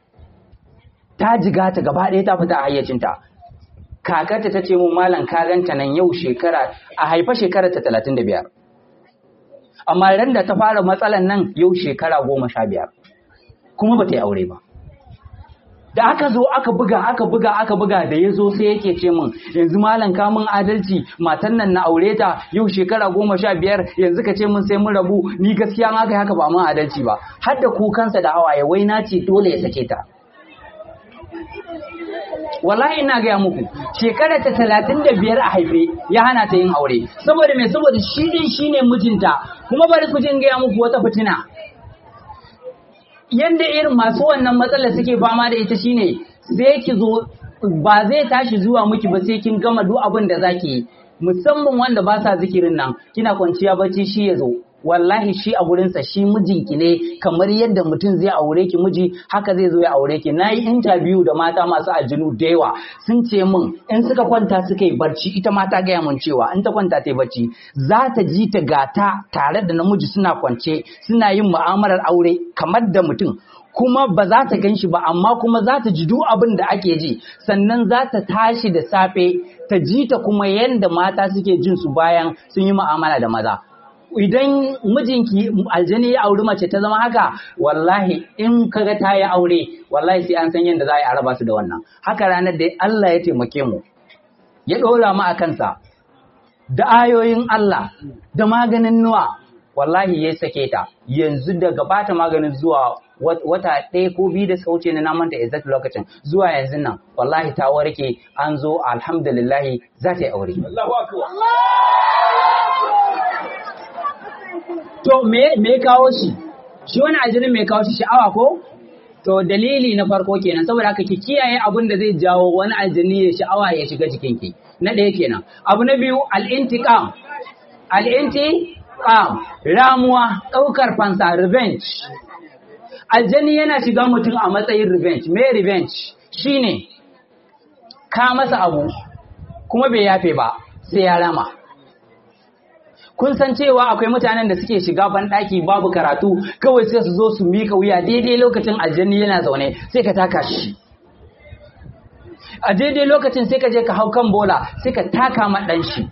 ta jiga ta gaba ɗaya ta fita a hayyacinta kakarta ta ce mun malam ka ganta nan yau shekara a haifa shekara ta talatin da biyar amma ran da ta fara matsalan nan yau shekara goma sha biyar kuma ba ta yi aure ba da aka zo aka buga aka buga aka buga da ya zo sai yake ce min yanzu malam ka mun adalci matan nan na aure ta yau shekara goma sha biyar yanzu ka ce mun sai mun rabu ni gaskiya ma kai haka ba mun adalci ba har da kukansa da hawaye wai na ce dole ya sake ta wallahi ina gaya muku shekara ta talatin da biyar a haife ya hana ta yin aure saboda mai saboda shi din shine mijinta kuma bari ku jin gaya muku wata fitina yanda irin masu wannan matsalar suke fama da ita shine sai ki zo ba zai tashi zuwa miki ba sai kin gama duk abin da zaki yi musamman wanda ba sa zikirin nan kina kwanciya bacci shi ya zo wallahi shi a gurinsa shi mijinki ne kamar yadda mutum zai aure ki miji haka zai zo ya aure ki nayi interview da mata masu aljinu da yawa sun ce min in suka kwanta suka yi barci ita ma ta gaya min cewa in ta kwanta ta yi barci za ta ji ta gata tare da namiji suna kwance suna yin mu'amalar aure kamar da mutum kuma ba za ta gan shi ba amma kuma za ta ji duk abin da ake ji sannan za ta tashi da safe ta ji ta kuma yadda mata suke jin su bayan sun yi mu'amala da maza idan mijinki aljani ya auri mace ta zama haka wallahi in kaga ta yi aure wallahi sai an san yadda za a yi a raba su da wannan haka ranar da Allah ya taimake mu ya ɗora mu a kansa da ayoyin Allah da maganin nuwa wallahi ya sake ta yanzu daga bata maganin zuwa wata ɗaya ko biyu da sauce na namanta exact lokacin zuwa yanzu nan wallahi ta warke an zo alhamdulillahi za ta yi aure To me me kawo shi? Shi wani ajirin me kawo shi sha'awa ko? To dalili na farko kenan saboda haka ki kiyaye abin da zai jawo wani aljini ya sha'awa ya shiga jikinki. Na ɗaya kenan. Abu na biyu al-intiqam. Al-intiqam ramuwa ɗaukar fansa revenge. Aljani yana shiga mutum a matsayin revenge. Me revenge? Shine ka masa abu kuma bai yafe ba sai ya rama. kun san cewa akwai mutanen da suke shiga banɗaki babu karatu kawai sai su zo su mika wuya daidai lokacin aljanni yana zaune sai ka taka shi a daidai lokacin sai ka je ka hau kan bola sai ka taka ma ɗan shi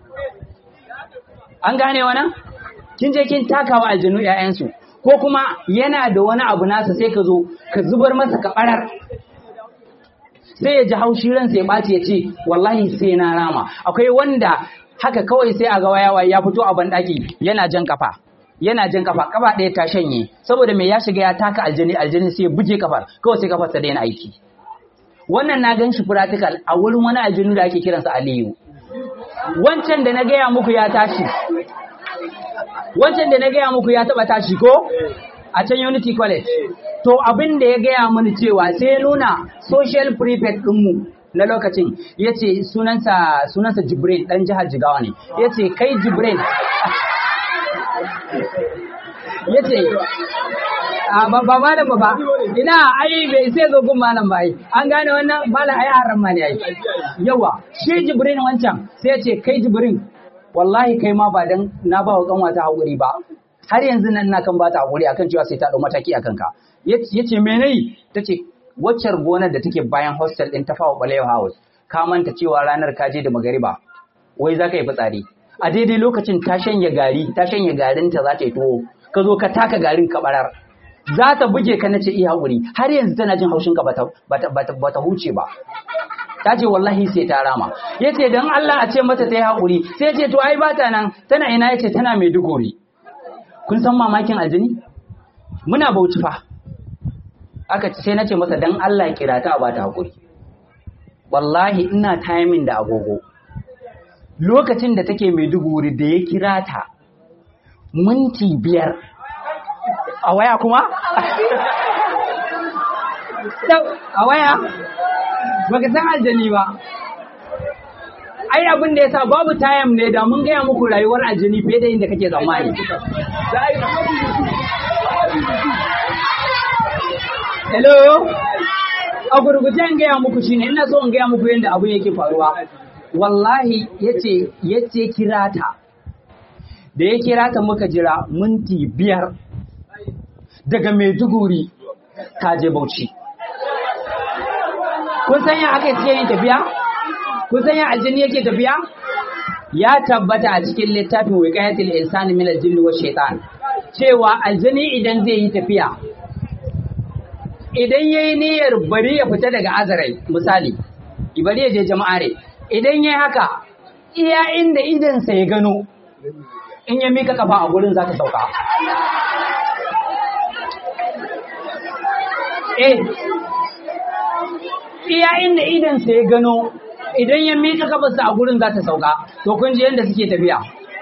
an gane wannan kin je kin taka wa aljanu ƴaƴansu ko kuma yana da wani abu nasa sai ka zo ka zubar masa ka ɓarar sai ya ji haushi ransa ya ɓaci ya ce wallahi sai na rama akwai wanda haka kawai sai a ga wayawa ya fito a banɗaki yana jan kafa yana jan kafa kafa ɗaya ta shanye saboda mai ya shiga ya taka aljini aljini sai ya buge kafar kawai sai kafar ta daina aiki wannan na gan shi practical a wurin wani aljinu da ake kiransa Aliyu wancan da na gaya muku ya tashi wancan da na gaya muku ya taba tashi ko a can Unity College to abin da ya gaya mini cewa sai ya nuna social prefect ɗinmu na lokacin ya ce sunansa sunansa Jibrin ɗan jihar Jigawa ne ya ce kai Jibrin ya ce ba ba malam ba ba ina ai bai sai zo gun malam ba ai an gane wannan malam ai haram ma ne ai yawa shi Jibrin wancan sai ya ce kai Jibrin wallahi kai ma ba dan na ba wa kanwata hakuri ba har yanzu nan na kan ba ta hakuri akan cewa sai ta dau mataki akan ka yace me nayi tace waccar gonar da take bayan hostel ɗin ta fawa Balewa House, ka manta cewa ranar ka je da magariba, wai za ka yi fitsari. A daidai lokacin ta shanya gari, ta shanya garinta za ta yi tuwo, ka zo ka taka garin ka barar. Za ta buge ka na ce iya haƙuri, har yanzu tana jin haushinka ba ta huce ba. Ta ce wallahi sai ta rama. Ya ce don Allah a ce mata ta yi haƙuri, sai ce to ai ba ta nan, tana ina ya ce tana mai duguri. Kun san mamakin aljini? Muna bauchi fa. aka ce sai na ce masa dan Allah kira ta ba ta hakuri wallahi ina timing da agogo lokacin da take Maiduguri da ya kira ta minti biyar a waya kuma a waya baka san aljani ba ai abin da yasa babu tayam ne da mun gaya muku rayuwar aljani fiye da inda kake tsammani Hello? A gurguje in gaya muku shine ina so in gaya muku yadda abu yake faruwa. Wallahi yace yace kira ta. Da ya kira ta muka jira minti biyar daga Maiduguri ta je Bauchi. Kun san ya aka ce yin tafiya? Kun san ya aljini yake tafiya? Ya tabbata a cikin littafin wiqayatul insani min al-jinni wa shaitan cewa aljini idan zai yi tafiya idan yayi niyyar bari ya fita daga azarai misali bari ya je jama'are idan yayi haka iya inda idansa ya gano in ya mika kafa a gurin za ta sauka eh iya inda idansa ya gano idan ya mika kafarsa a gurin za ta sauka to kun ji yadda suke tafiya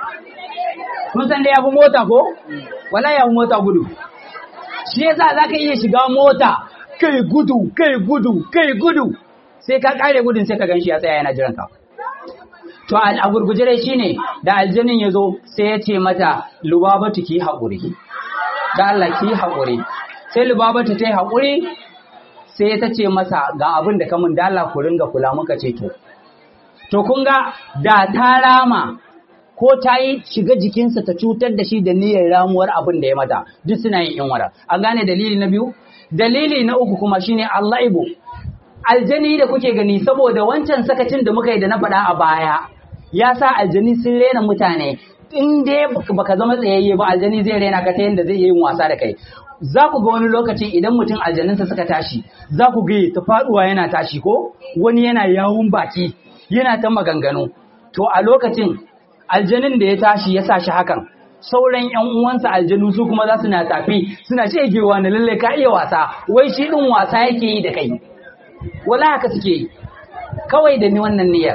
kun san da ya fi mota ko wala ya fi mota gudu shi yasa za ka iya shiga mota kai gudu kai gudu kai gudu sai ka kare gudun sai ka gan shi ya tsaya yana jiran ka to a gurguje dai shine da aljanin ya zo sai ya ce mata lubabatu ki haƙuri da Allah ki haƙuri sai lubabatu ta yi haƙuri sai ta ce masa ga abin da kamun da Allah ku ringa kula muka ce to to kun ga da ta rama ko ta yi shiga jikinsa ta cutar da shi da niyyar ramuwar abin da ya mata duk suna yin inwara an gane dalili na biyu dalili na uku kuma shine Allah ibo aljani da kuke gani saboda wancan sakacin da muka yi da na faɗa a baya ya sa aljani sun rena mutane in dai baka zama tsayayye ba aljani zai rena ka ta yadda zai yi wasa da kai za ku ga wani lokaci idan mutum aljaninsa suka tashi za ku ga ta faɗuwa yana tashi ko wani yana yawun baki yana ta maganganu to a lokacin aljanin da ya tashi ya sa shi hakan sauran yan uwansa aljanu su kuma za su na tafi suna shegewa na lalle ka iya wasa wai shi din wasa yake yi da kai wala haka suke yi kawai da ni wannan niyyar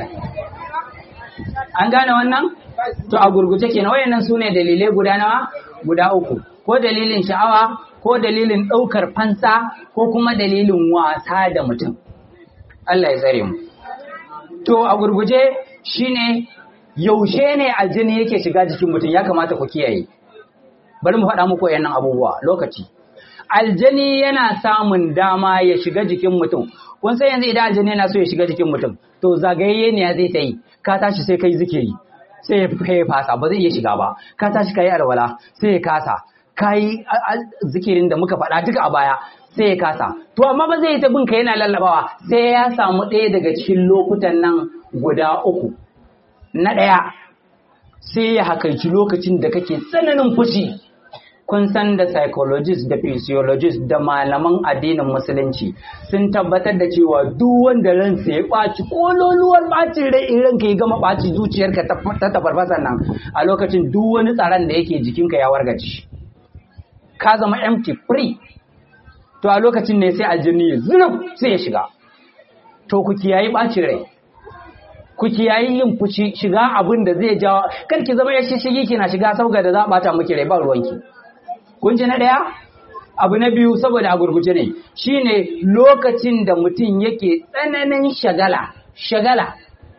an gane wannan to a gurguje kenan wayannan sune dalilai guda nawa guda uku ko dalilin sha'awa ko dalilin ɗaukar fansa ko kuma dalilin wasa da mutum Allah ya tsare mu to a gurguje shine yaushe ne aljini yake shiga jikin mutum ya kamata ku kiyaye bari mu faɗa muku wayannan abubuwa lokaci aljani yana samun dama ya shiga jikin mutum kun san yanzu idan aljani yana so ya shiga jikin mutum to zagayayye ne ya zai ta yi ka tashi sai kai zikiri sai ya ya fasa ba zai iya shiga ba ka tashi kai alwala sai ya kasa kai zikirin da muka faɗa duka a baya sai ya kasa to amma ba zai yi ta bin ka yana lallabawa sai ya samu ɗaya daga cikin lokutan nan guda uku na ɗaya sai ya hakaici lokacin da kake tsananin fushi kun san da psychologist da physiologist da malaman addinin musulunci sun tabbatar da cewa duk wanda ransa ya ɓaci kololuwar ɓacin rai in ranka ya gama ɓaci zuciyarka ta tafarfasa nan a lokacin duk wani tsaron da yake jikinka ya wargaci ka zama empty free to a lokacin ne sai aljini ya zurf sai ya shiga to ku kiyayi ɓacin rai ku kiyayi yin fushi shiga abin da zai jawo kar ki zama ya shishigi kina shiga sauga da za a bata miki rai ba ruwanki kun ji na ɗaya abu na biyu saboda a gurguje ne shine lokacin da mutum yake tsananin shagala shagala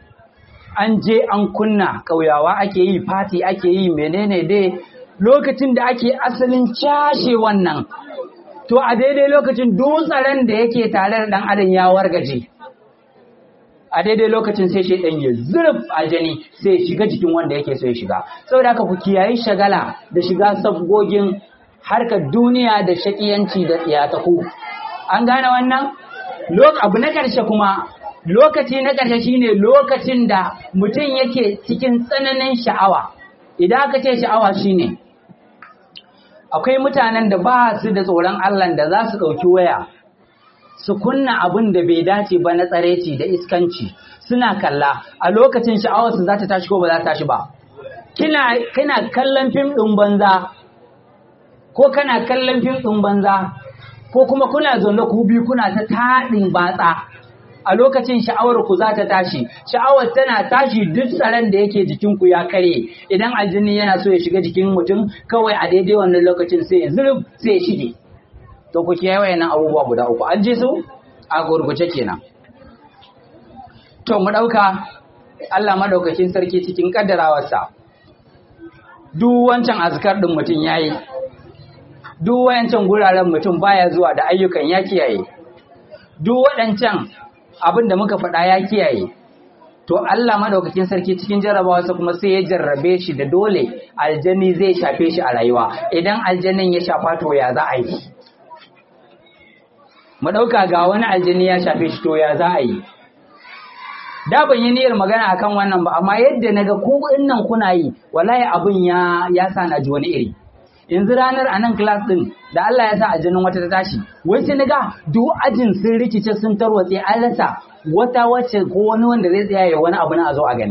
an je an kunna ƙauyawa ake yi fati ake yi menene dai lokacin da ake asalin cashe wannan to a daidai lokacin dutsaren da yake tare da ɗan adam ya wargaje a daidai lokacin sai shaidan ya zurf aljani sai ya shiga jikin wanda yake so ya shiga saboda haka ku kiyayi shagala da shiga sabgogin harkar duniya da shakiyanci da tsiyataku an gane wannan abu na ƙarshe kuma lokaci na ƙarshe shine lokacin da mutum yake cikin tsananin sha'awa idan aka ce sha'awa shine akwai mutanen da ba su da tsoron Allah da za su ɗauki waya su kunna abin da bai dace ba na tsareci da iskanci suna kalla a lokacin sha'awarsu za ta tashi ko ba za ta tashi ba kina kina kallon fim ɗin banza ko kana kallon fim ɗin banza ko kuma kuna zaune ku biyu kuna ta taɗin batsa a lokacin sha'awar ku za ta tashi sha'awar tana tashi duk tsaron da yake jikin ku ya kare idan aljini yana so ya shiga jikin mutum kawai a daidai wannan lokacin sai ya zurf sai ya shige to ku kiyaye wayannan abubuwa guda uku an ji su a gurguje kenan to mu dauka Allah madaukakin sarki cikin kaddarawarsa duk wancan azkar din mutum yayi duk wayancan guraren mutum baya zuwa da ayyukan ya kiyaye duk waɗancan abin da muka faɗa ya kiyaye to Allah madaukakin sarki cikin jarrabawarsa kuma sai ya jarrabe shi da dole aljani zai shafe shi a rayuwa idan aljanin ya shafa to ya za a yi mu ɗauka ga wani aljini ya shafe shi to ya za a yi da ban yi niyyar magana akan wannan ba amma yadda naga ku nan kuna yi wallahi abin ya ya sa na ji wani iri yanzu ranar a nan class din da Allah ya sa a jinin wata ta tashi wai sai naga duk ajin sun rikice sun tarwatse an rasa wata wacce ko wani wanda zai tsaya ya wani abu na a zo a gani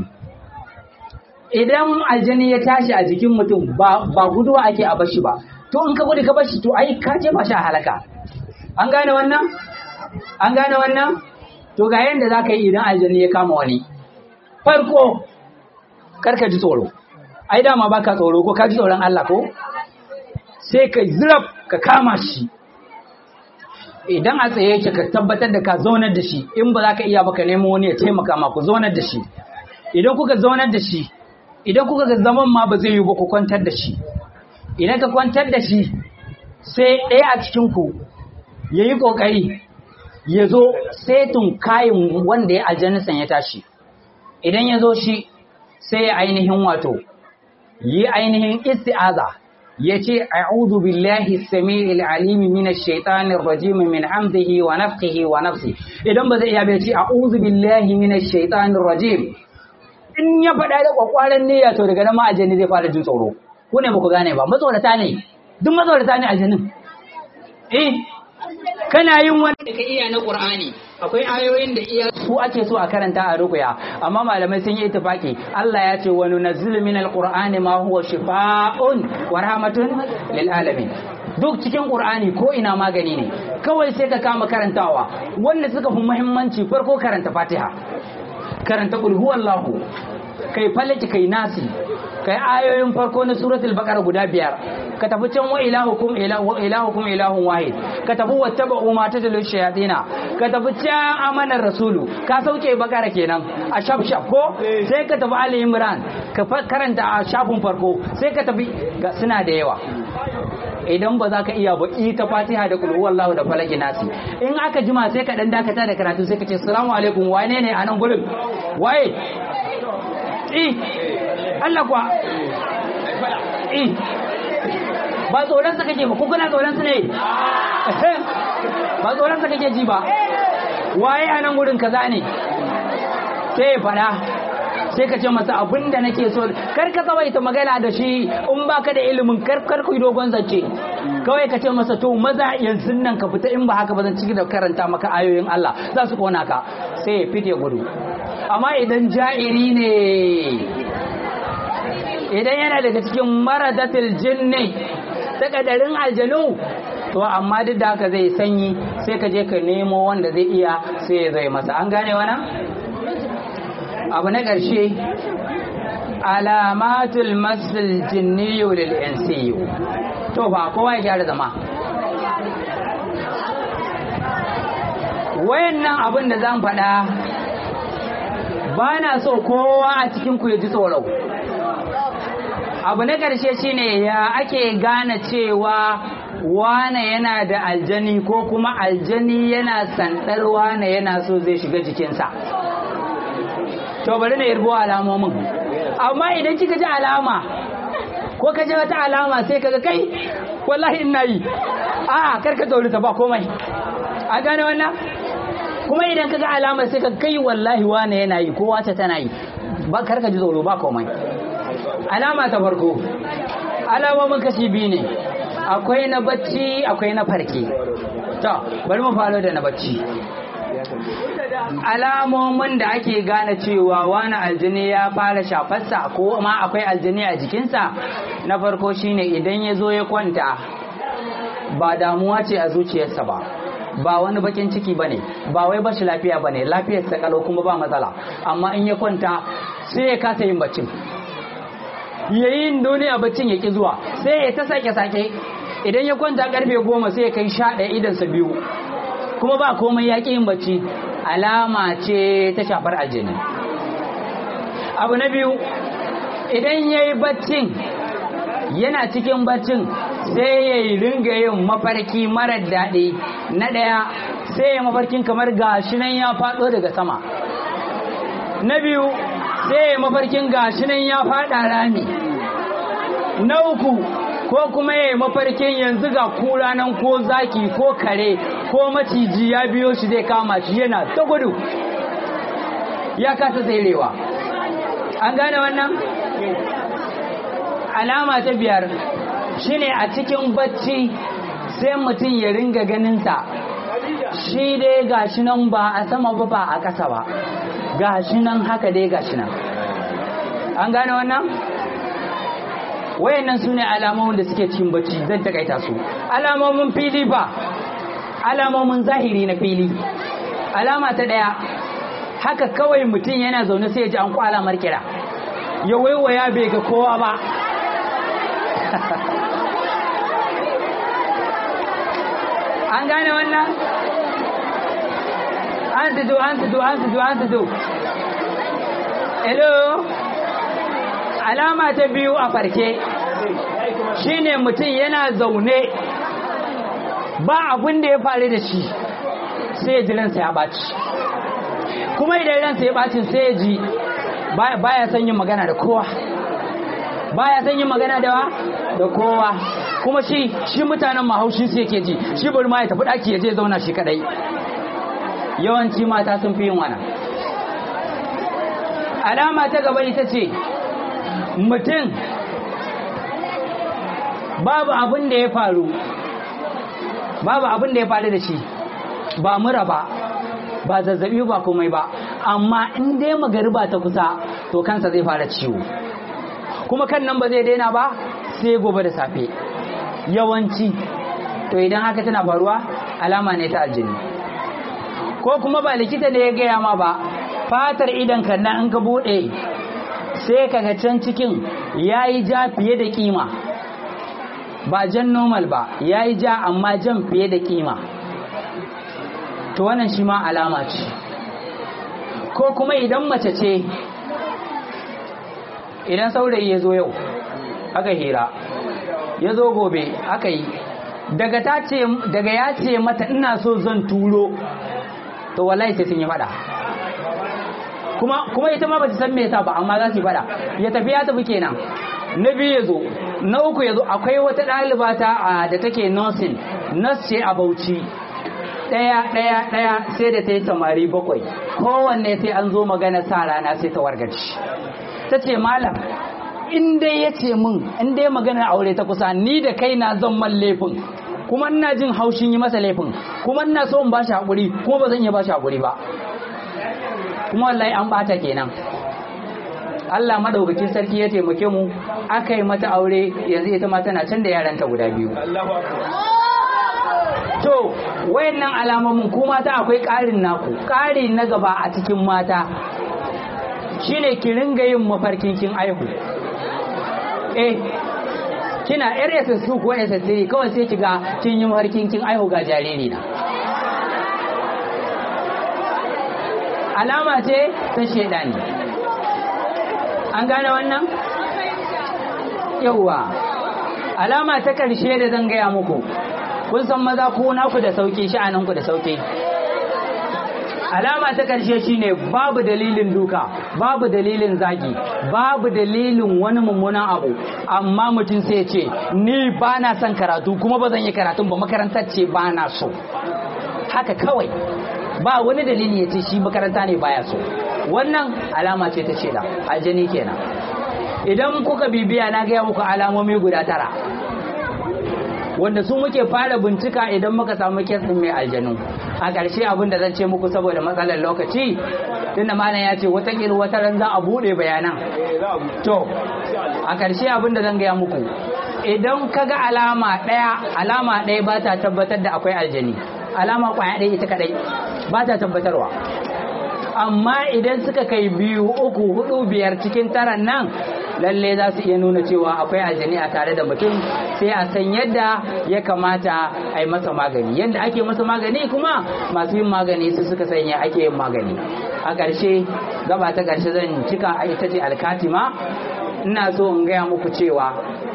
idan aljani ya tashi a jikin mutum ba ba guduwa ake a bashi ba to in ka gudu ka bashi to ai ka je ba shi a halaka an gane wannan an gane wannan to ga yanda za ka yi idan aljani ya kama wani farko karka ji tsoro ai dama baka tsoro ko ka ji tsoron Allah ko sai ka zirab ka kama shi idan a tsaye yake ka tabbatar da ka zaunar da shi in ba za ka iya baka nemo wani ya taimaka ma ku zaunar da shi idan kuka zaunar da shi idan kuka ga zaman ma ba zai yi ba ku kwantar da shi idan ka kwantar da shi sai ɗaya a cikin ku ya yi ƙoƙari ya zo setun kayan wanda ya aljanisan ya tashi idan ya zo shi sai ya ainihin wato yi ainihin isti'aza ya ce a'udhu billahi samiil alim min ash-shaytanir rajim min hamdihi wa nafthihi wa nafsi idan ba zai iya bai ce a'udhu billahi min ash-shaytanir rajim in ya faɗa da kwakwaran niyya to daga nan ma aljanni zai fara jin tsoro ku ne ba ku gane ba matsorata ne duk matsorata ne aljannin eh kana yin wani da ka iya na Qur'ani akwai ayoyin da iya su ake so a karanta a rukuya amma malamai sun yi ittifaki Allah ya ce wa nunazzilu min alqur'ani ma huwa shifaa'un wa rahmatun lil alamin duk cikin Qur'ani ko ina magani ne kawai sai ka kama karantawa wanda suka fi muhimmanci farko karanta Fatiha karanta qul huwallahu kai falaki kai nasi kai ayoyin farko na suratul baqara guda biyar ka tafi can wa ilahukum ilahu ilahukum ilahun wahid ka tafi wattaba'u ma tadlu shayatina ka tafi can amanar rasulu ka sauke bakara kenan a shaf shaf ko sai ka tafi ali imran ka karanta a shafin farko sai ka tafi suna da yawa idan ba za ka iya ba ita fatiha da kulhu wallahu da falaki nasi in aka jima sai ka dan dakata da karatu sai ka ce assalamu alaikum wane ne a nan gurin waye eh Allah kuwa eh ba tsoron sa kake ba ko kana tsoron su ne ba tsoron sa kake ji ba waye a nan gurin kaza ne sai ya fada sai ka ce masa abin da nake so kar ka tsawaita magana da shi in baka da ilimin kar kar ku dogon zance kawai ka ce masa to maza yanzu nan ka fita in ba haka ba zan ciki da karanta maka ayoyin Allah za su kona ka sai ya fite gudu amma idan ja'iri ne idan yana daga cikin maradatul jinni takadarin aljanu to amma duk da haka zai sanyi sai ka je ka nemo wanda zai iya sai ya zai masa an gane wannan abu na ƙarshe alamatul masul jinniyu lil insiyu to ba kowa ya gyara zama wayannan abin da zan faɗa ba na so kowa a cikin ku ya ji tsoro abu na ƙarshe shine ya ake gane cewa wane yana da aljani ko kuma aljani yana sandar wane yana so zai shiga jikinsa to bari na yarbo alamomin amma idan kika ji alama ko ka ji wata alama sai kaga kai wallahi ina yi a karka ta ba komai a gane wannan kuma idan kaga alama sai ka kai wallahi wane yana yi ko wata tana yi ba karka ji tsoro ba komai alama ta farko alamomin kashi biyu ne akwai na bacci akwai na farke to bari mu faro da na bacci alamomin da ake gane cewa wani aljini ya fara shafarsa ko ma akwai aljini a jikinsa na farko shine idan ya zo ya kwanta ba damuwa ce a zuciyarsa ba ba wani bakin ciki ba ne ba wai bashi lafiya ba ne lafiyarsa kalau kuma ba matsala amma in ya kwanta sai ya kasa yin baccin yayin duniya baccin ya ki zuwa sai ya ta sake sake idan ya kwanta karfe goma sai ya kai sha ɗaya idansa biyu kuma ba komai ya ƙi yin bacci alama ce ta shafar aljini abu na biyu idan ya yi baccin yana cikin baccin sai ya yi ringa yin mafarki marar daɗi na ɗaya sai ya mafarkin kamar gashi nan ya faɗo daga sama na biyu sai ya mafarkin gashi nan ya faɗa rami na uku ko kuma ya yi mafarkin yanzu ga kura nan ko zaki ko kare ko maciji ya biyo shi zai kama shi yana ta gudu ya kasa tserewa an gane wannan alama ta biyar shine a cikin bacci sai mutum ya ringa ganinsa shi dai gashi nan ba a sama ba ba a ƙasa ba gashi nan haka dai gashi nan an gane wannan wayannan su ne alamomin da suke cikin bacci zan takaita su alamomin fili ba alamomin zahiri na fili alama ta ɗaya haka kawai mutum yana zaune sai ya ji an kwala markira ya waiwaya bai ga kowa ba an gane wannan an tudu an tudu an tudu an tudu hello alama ta biyu a farke shine mutum yana zaune ba abin da ya faru da shi sai ya ji ransa ya ɓaci kuma idan ransa ya ɓacin sai ya ji baya son yin magana da kowa baya son yin magana da da kowa kuma shi shi mutanen mahaushi su yake ji shi bari ma ya tafi ɗaki ya je zauna shi kadai yawanci mata sun fi yin wannan alama ta gaba ita ce mutum babu abin da ya faru babu abin da ya faru da shi ba mura ba ba zazzabi ba komai ba amma in dai magariba ta kusa to kansa zai fara ciwo kuma kan nan ba zai daina ba sai gobe da safe yawanci to idan haka tana faruwa alama ne ta aljini ko kuma ba likita da ya gaya ma ba fatar idan kan nan in ka bude sai kaga can cikin yayi ja fiye da kima ba jan normal ba yayi ja amma jan fiye da kima to wannan shi ma alama ce ko kuma idan mace ce idan saurayi ya zo yau aka hira ya zo gobe aka yi daga ta ce daga ya ce mata ina so zan turo to wallahi sai sun yi fada kuma kuma ita ma ba ta san me yasa ba amma za su yi fada ya tafi ya tafi kenan na biyu ya zo na uku ya zo akwai wata ɗaliba ta da take nursing nurse ce a Bauchi ɗaya ɗaya ɗaya sai da ta yi samari bakwai kowanne sai an zo magana sa rana sai ta wargaci ta ce malam in dai ya ce min in dai maganar aure ta kusa ni da kai na zan man laifin kuma ina jin haushin yi masa laifin kuma ina so in bashi haƙuri kuma ba zan iya bashi haƙuri ba kuma wallahi an bata kenan Allah madaukakin sarki ya taimake mu aka yi mata aure yanzu ita ma tana can da yaranta guda biyu to wayannan alamomin ku mata akwai ƙarin naku ƙari na gaba a cikin mata shine ki ringa yin mafarkin kin aihu eh kina yar SS2 ko SS3 kawai sai kiga kin yi mafarkin kin aihu ga jariri na alama ce ta shedani an gane wannan yauwa alama ta karshe da zan gaya muku kun san maza ko naku da sauki sha'aninku da sauki alama ta karshe shine babu dalilin duka babu dalilin zagi babu dalilin wani mummunan abu amma mutum sai ce ni ba na son karatu kuma ba zan yi karatun ba makarantar ce ba na so haka kawai ba wani dalili ya ce shi makaranta ne baya so wannan alama ce ta sheda aljani kenan idan kuka bibiya na gaya muku alamomi guda tara wanda su muke fara bincika idan muka samu kesin mai aljanu a ƙarshe abin da zan ce muku saboda matsalar lokaci tunda malam ya ce watakila wata ran za a buɗe bayanan to a ƙarshe abin da zan gaya muku idan ka ga alama ɗaya alama ɗaya ba ta tabbatar da akwai aljani alama ƙwaya ɗaya ita kaɗai ba ta tabbatarwa amma idan suka kai biyu uku hudu biyar cikin taran nan lalle za su iya nuna cewa akwai aljani a tare da mutum sai a san yadda ya kamata a yi masa magani yadda ake masa magani kuma masu yin magani su suka sanya ake yin magani a ƙarshe gaba ta ƙarshe zan cika a ita ce alkatima ina so in gaya muku cewa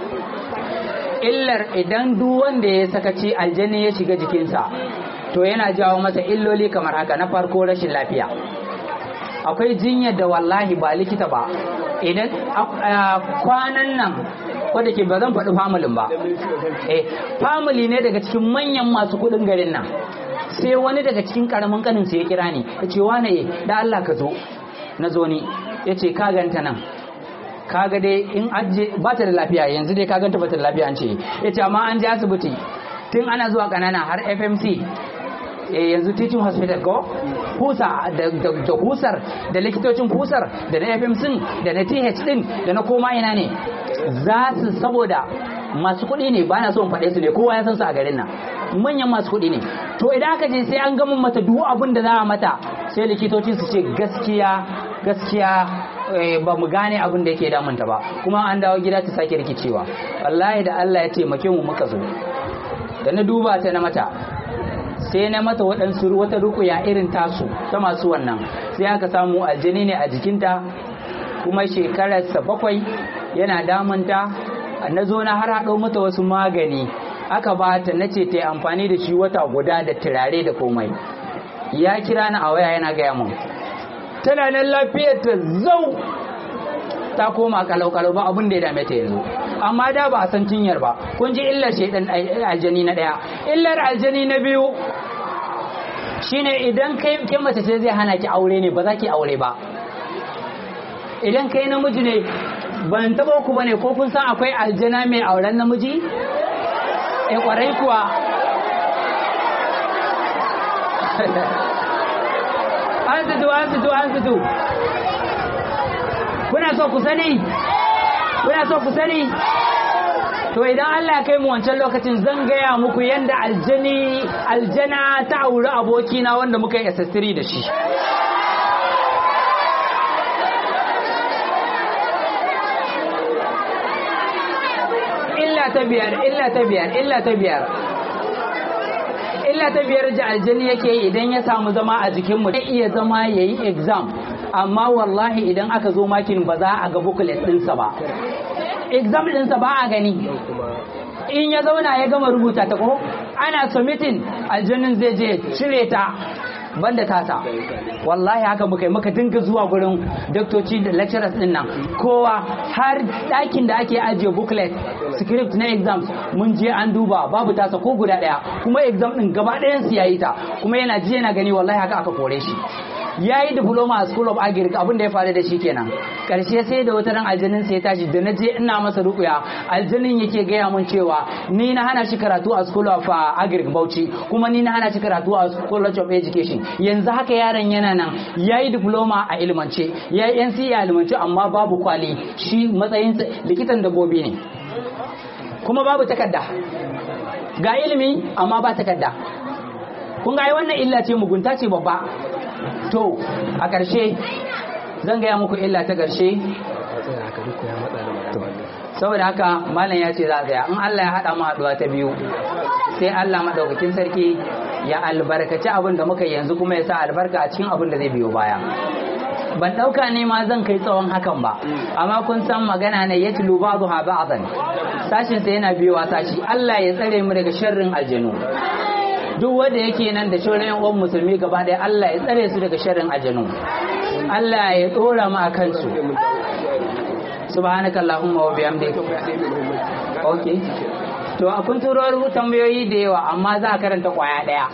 illar idan duk wanda ya sakaci aljani ya shiga jikinsa to yana jawo masa illoli kamar haka na farko rashin lafiya akwai jinyar da wallahi ba likita ba idan kwanan nan wadda ke ba zan faɗi familin ba eh family ne daga cikin manyan masu kuɗin garin nan sai wani daga cikin karamin kanin ya kira ni ya ce wane da Allah ka zo na zo ni ya ce ka ganta nan kaga dai in aje ba ta da lafiya yanzu dai ka ganta ba ta da lafiya an ce yace amma an je asibiti tun ana zuwa kanana har FMC eh yanzu teaching hospital ko husa da, da, da husar da likitocin husar da na FMC da na TH din da na koma ina ne za su saboda masu kuɗi ne ba na so in faɗe su ne kowa ya san su a garin nan manyan masu kuɗi ne to idan aka je sai an gama mata duk abin da za a mata sai likitoci su ce gaskiya gaskiya ba mu gane abin da yake damunta ba kuma an dawo gida ta sake rikicewa wallahi da Allah ya taimake mu muka zo da na duba ta na mata sai na mata waɗansu wata rukuya irin tasu ta masu wannan sai aka samu aljini ne a jikinta kuma shekararsa bakwai yana damunta na zo na har haɗo mata wasu magani aka ba ta na ce ta yi amfani da shi wata guda da turare da komai ya kira ni a waya yana gaya mun tana nan lafiyar ta zau ta koma kalau-kalau ba abin da ya dame ta yanzu amma da ba a san cinyar ba kun ji illar shaidan aljani na ɗaya illar aljani na biyu shine idan kai ke mace ce zai hana ki aure ne ba za ki aure ba idan kai namiji ne ban taba ku bane ko kun san akwai aljana mai auren namiji eh kwarai kuwa an fito an fito an fito kuna so ku sani kuna so ku sani to idan Allah kai mu wancan lokacin zan gaya muku yanda aljani aljana ta auri abokina wanda muka yi SS3 da shi illa ta biyar illa ta biyar illa ta biyar illa ta biyar da aljani yake yi idan ya samu zama a jikin mu zai iya zama yayi exam amma wallahi idan aka zo makin ba za a ga booklet ɗinsa ba exam ɗinsa ba a gani in ya zauna ya gama rubuta ta ko ana submitting aljannin zai je cire ta banda tasa wallahi haka muka yi muka dinga zuwa gurin doktoci da lecturers din nan kowa har ɗakin da ake ajiye booklet script na exams mun je an duba babu tasa ko guda ɗaya kuma exam din gaba ɗayan su yayi ta kuma yana ji yana gani wallahi haka aka kore shi ya yi diploma a school of agric abin da ya faru da shi kenan karshe sai da wata ran aljanin sai ya tashi da na je ina masa rukuya aljanin yake gaya mun cewa ni na hana shi karatu a school of agric bauchi kuma ni na hana shi karatu a school of education yanzu haka yaron yana nan ya yi diploma a ilmance ya yi nce a ilmance amma babu kwali shi matsayin likitan dabbobi ne kuma babu takarda ga ilimi amma ba takarda kun ga wannan illa ce mugunta ce babba to a ƙarshe zan gaya muku illa ta ƙarshe saboda haka malam ya ce za a tsaya in Allah ya haɗa mu haɗuwa ta biyu sai Allah maɗaukakin sarki ya albarkaci abin da muka yanzu kuma ya sa albarka a cikin abin da zai biyo baya ban ɗauka ne ma zan kai tsawon hakan ba amma kun san magana ne ya tulu ba'du ha ba'dan sashin sa yana biyowa sashi Allah ya tsare mu daga sharrin aljanu duk wanda yake nan da shauran yan uwan musulmi gaba ɗaya Allah ya tsare su daga sharrin aljanu Allah ya dora mu akan su subhanaka allahumma wa bihamdik okay to a kun turo tambayoyi da yawa amma za a karanta kwaya daya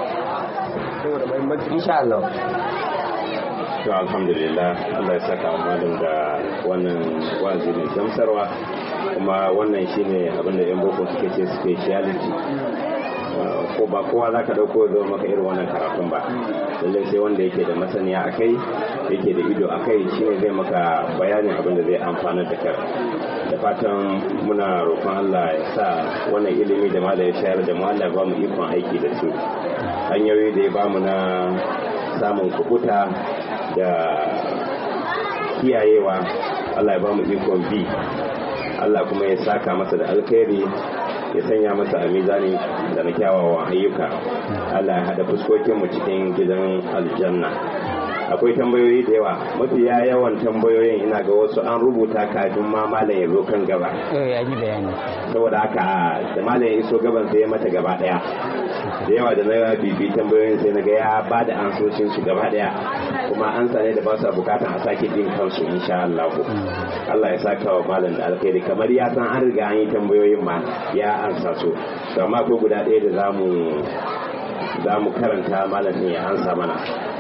insha Allah to alhamdulillah Allah ya saka malam da wannan wazi mai gamsarwa kuma wannan shine abin da yan boko suke ce speciality ko ba kowa za ka ɗauko zo maka irin wannan karatun ba lallai sai wanda yake da masaniya a kai yake da ido a kai shi zai maka bayanin abin da zai amfana da kai da fatan muna roƙon Allah ya sa wannan ilimi da mala ya shayar da mu Allah ba mu ikon aiki da su hanyoyi da ya ba mu na samun kubuta da kiyayewa Allah ya ba mu ikon bi Allah kuma ya saka masa da alkhairi ya sanya masa a mizani da na kyawawan ayyuka Allah ya hada fuskokinmu cikin gidan aljanna akwai tambayoyi da yawa mafiya yawan tambayoyin ina ga wasu an rubuta kafin ma malam ya zo kan gaba ya yi bayani saboda haka da malam ya iso gaban sai ya mata gaba daya da yawa da na bibi tambayoyin sai na ga ya ba da ansoshin su gaba daya kuma an sane da ba su bukatan a sake jin kansu insha Allah Allah ya saka wa malam da alkhairi kamar ya san an riga an yi tambayoyin ma ya ansa su to amma ko guda ɗaya da zamu za mu karanta malamin ya ansa mana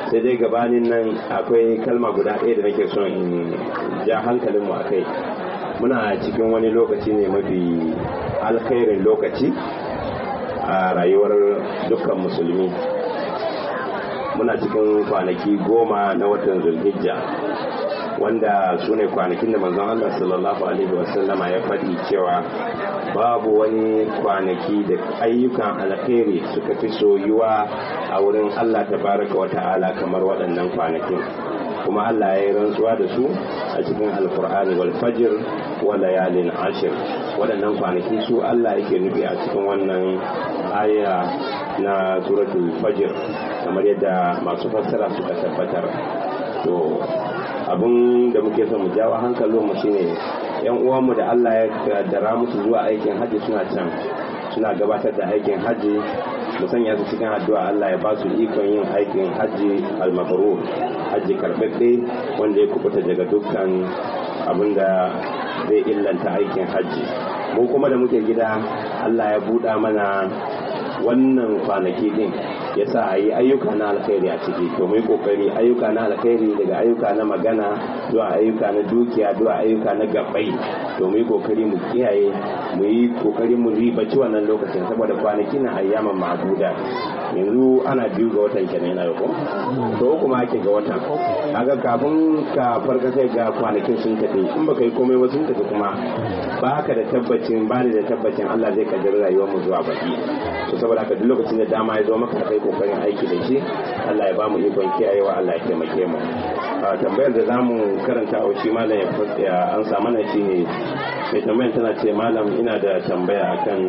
sai dai gabanin nan akwai kalma guda ɗaya da nake son in ja hankalinmu a kai muna cikin wani lokaci ne mafi alkhairin lokaci a rayuwar dukkan musulmi muna cikin kwanaki goma na watan zulhijja wanda su ne kwanakin da manzon Allah sallallahu alaihi wasallama ya faɗi cewa babu wani kwanaki da ayyukan alkhairi suka fi soyuwa a wurin Allah tabaraka wa ta'ala kamar waɗannan kwanakin kuma Allah ya yi rantsuwa da su a cikin alkur'ani wal fajr wa layalin ashir waɗannan kwanaki su Allah yake nufi a cikin wannan aya na suratul fajr kamar yadda masu fassara suka tabbatar to abin da muke son mu jawo hankalin mu shine yan uwanmu da Allah ya kaddara musu zuwa aikin haji suna can suna gabatar da aikin haji mu sanya su cikin addu'a Allah ya ba su ikon yin aikin haji al-mabrur haji karbabbe wanda ya kubuta daga dukkan abin da zai illanta aikin haji mu kuma da muke gida Allah ya buɗa mana wannan kwanaki din ya sa a yi ayyuka na alkhairi a ciki to mu yi kokari ayyuka na alkhairi daga ayyuka na magana zuwa ayyuka na dukiya zuwa ayyuka na gabbai to mu yi kokari mu kiyaye mu yi kokari mu ribaci wannan lokacin saboda kwanaki na ayyaman ma'aduda yanzu ana biyu ga watan kenan yana ko to uku ma ake ga watan kaga kafin ka farka kai ga kwanakin sun tafi in baka yi komai ba sun tafi kuma ba ka da tabbacin ba da tabbacin Allah zai kaddara rayuwar mu zuwa baki to saboda haka duk lokacin da dama ya zo maka kai kokarin aiki da shi Allah ya ba mu ikon kiyayewa Allah ya taimake mu a tambayar da zamu karanta a shi malam ya an samu na shine mai tambayar tana ce malam ina da tambaya akan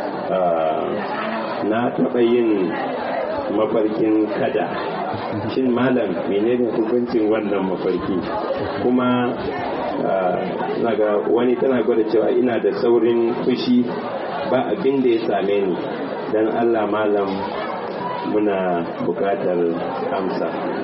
na taɓa yin mafarkin kada shin malam menene hukuncin wannan mafarki kuma naga wani tana gwada cewa ina da saurin fushi ba abin da ya same ni don allah malam muna bukatar amsa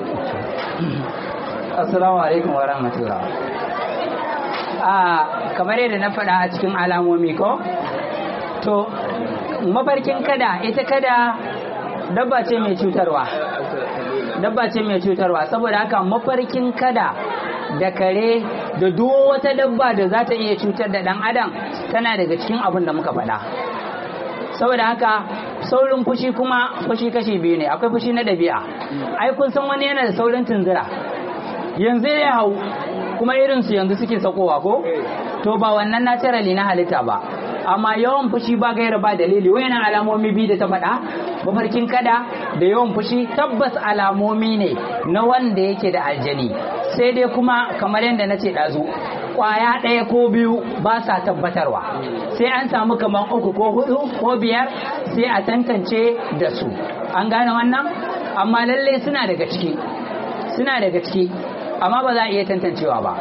assalamu alaikum wa rahmatullah a kamar yadda na faɗa a cikin alamomi ko to mafarkin kada ita kada dabba ce mai cutarwa dabba ce mai cutarwa saboda haka mafarkin kada da kare da duk wata dabba da za ta iya cutar da ɗan adam tana daga cikin abin da muka faɗa saboda haka saurin fushi kuma fushi kashi biyu ne akwai fushi na ɗabi'a ai kun san wani yana da saurin tunzura yanzu ya hau kuma irinsu yanzu suke sakowa ko to ba wannan naturally na halitta ba amma yawan fushi ba gaira ba dalili wayannan alamomi biyu da ta faɗa mafarkin kada da yawan fushi tabbas alamomi ne na wanda yake da aljani sai dai kuma kamar yadda na ce ɗazu kwaya ɗaya ko biyu ba sa tabbatarwa sai an samu kamar uku ko hudu ko biyar sai a tantance da su an gane wannan amma lalle suna daga ciki suna daga ciki amma ba za a iya tantancewa ba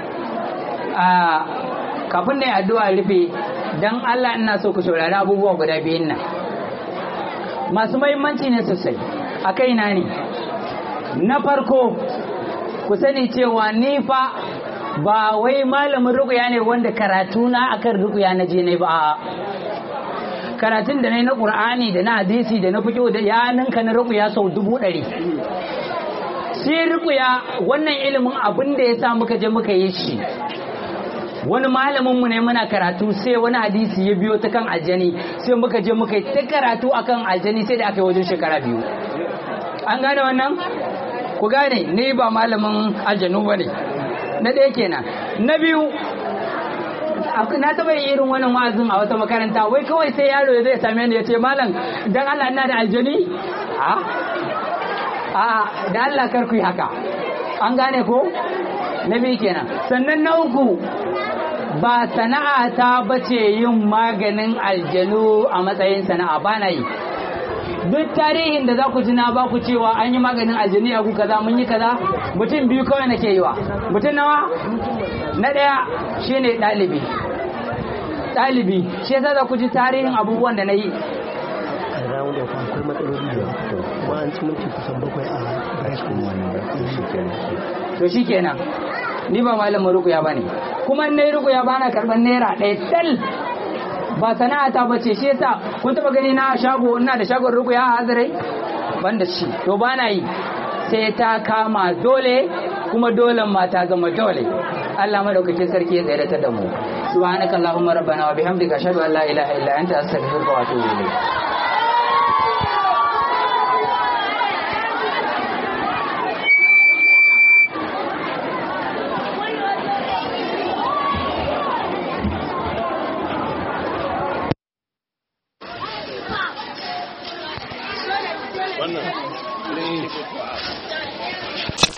kafin da addu'a rufe don Allah ina so ku saurari abubuwa guda biyun nan masu mahimmanci ne sosai a kaina ne na farko ku sani cewa ni fa ba wai malamin rukuya ne wanda karatu na akan rukuya na je ne ba karatun da na na ƙur'ani da na hadisi da na fiƙo da ya ninka na rukuya sau dubu ɗari shi rukuya wannan ilimin abin da ya sa muka je muka yi shi wani malamin mu ne muna karatu sai wani hadisi ya biyo ta kan aljani sai muka je muka yi ta karatu akan aljani sai da aka yi wajen shekara biyu an gane wannan ku gane ni ba malamin aljanu ba ne na ɗaya kenan na biyu na taɓa yin irin wannan wa'azin a wata makaranta wai kawai sai yaro ya zai same ni ya ce malam dan Allah ina da aljani a a da Allah kar ku yi haka an gane ko na biyu kenan sannan na uku ba sana'a ta bace yin maganin aljanu a matsayin sana'a ba na yi duk tarihin da za ku ji na ba ku cewa an yi maganin aljanu a ku kaza mun yi kaza mutum biyu kawai nake yi wa mutum nawa na ɗaya shine ɗalibi ɗalibi shi yasa za ku ji tarihin abubuwan da na yi round of akwai matsaloli da kuma an ci minti kusan bakwai a break to shi kenan ni ba malamin rukuya ba ne kuma na yi rukuya ba na karɓar naira ɗaya tal ba sana'a ta bace shi yasa kun taɓa gani na shago ina da shagon rukuya a hazarai ban da shi to ba na yi sai ta kama dole kuma dole ma ta zama dole Allah madaukakin sarki ya tsayar da mu subhanakallahumma rabbana wa bihamdika ashhadu an la ilaha illa anta astaghfiruka wa atubu ilayk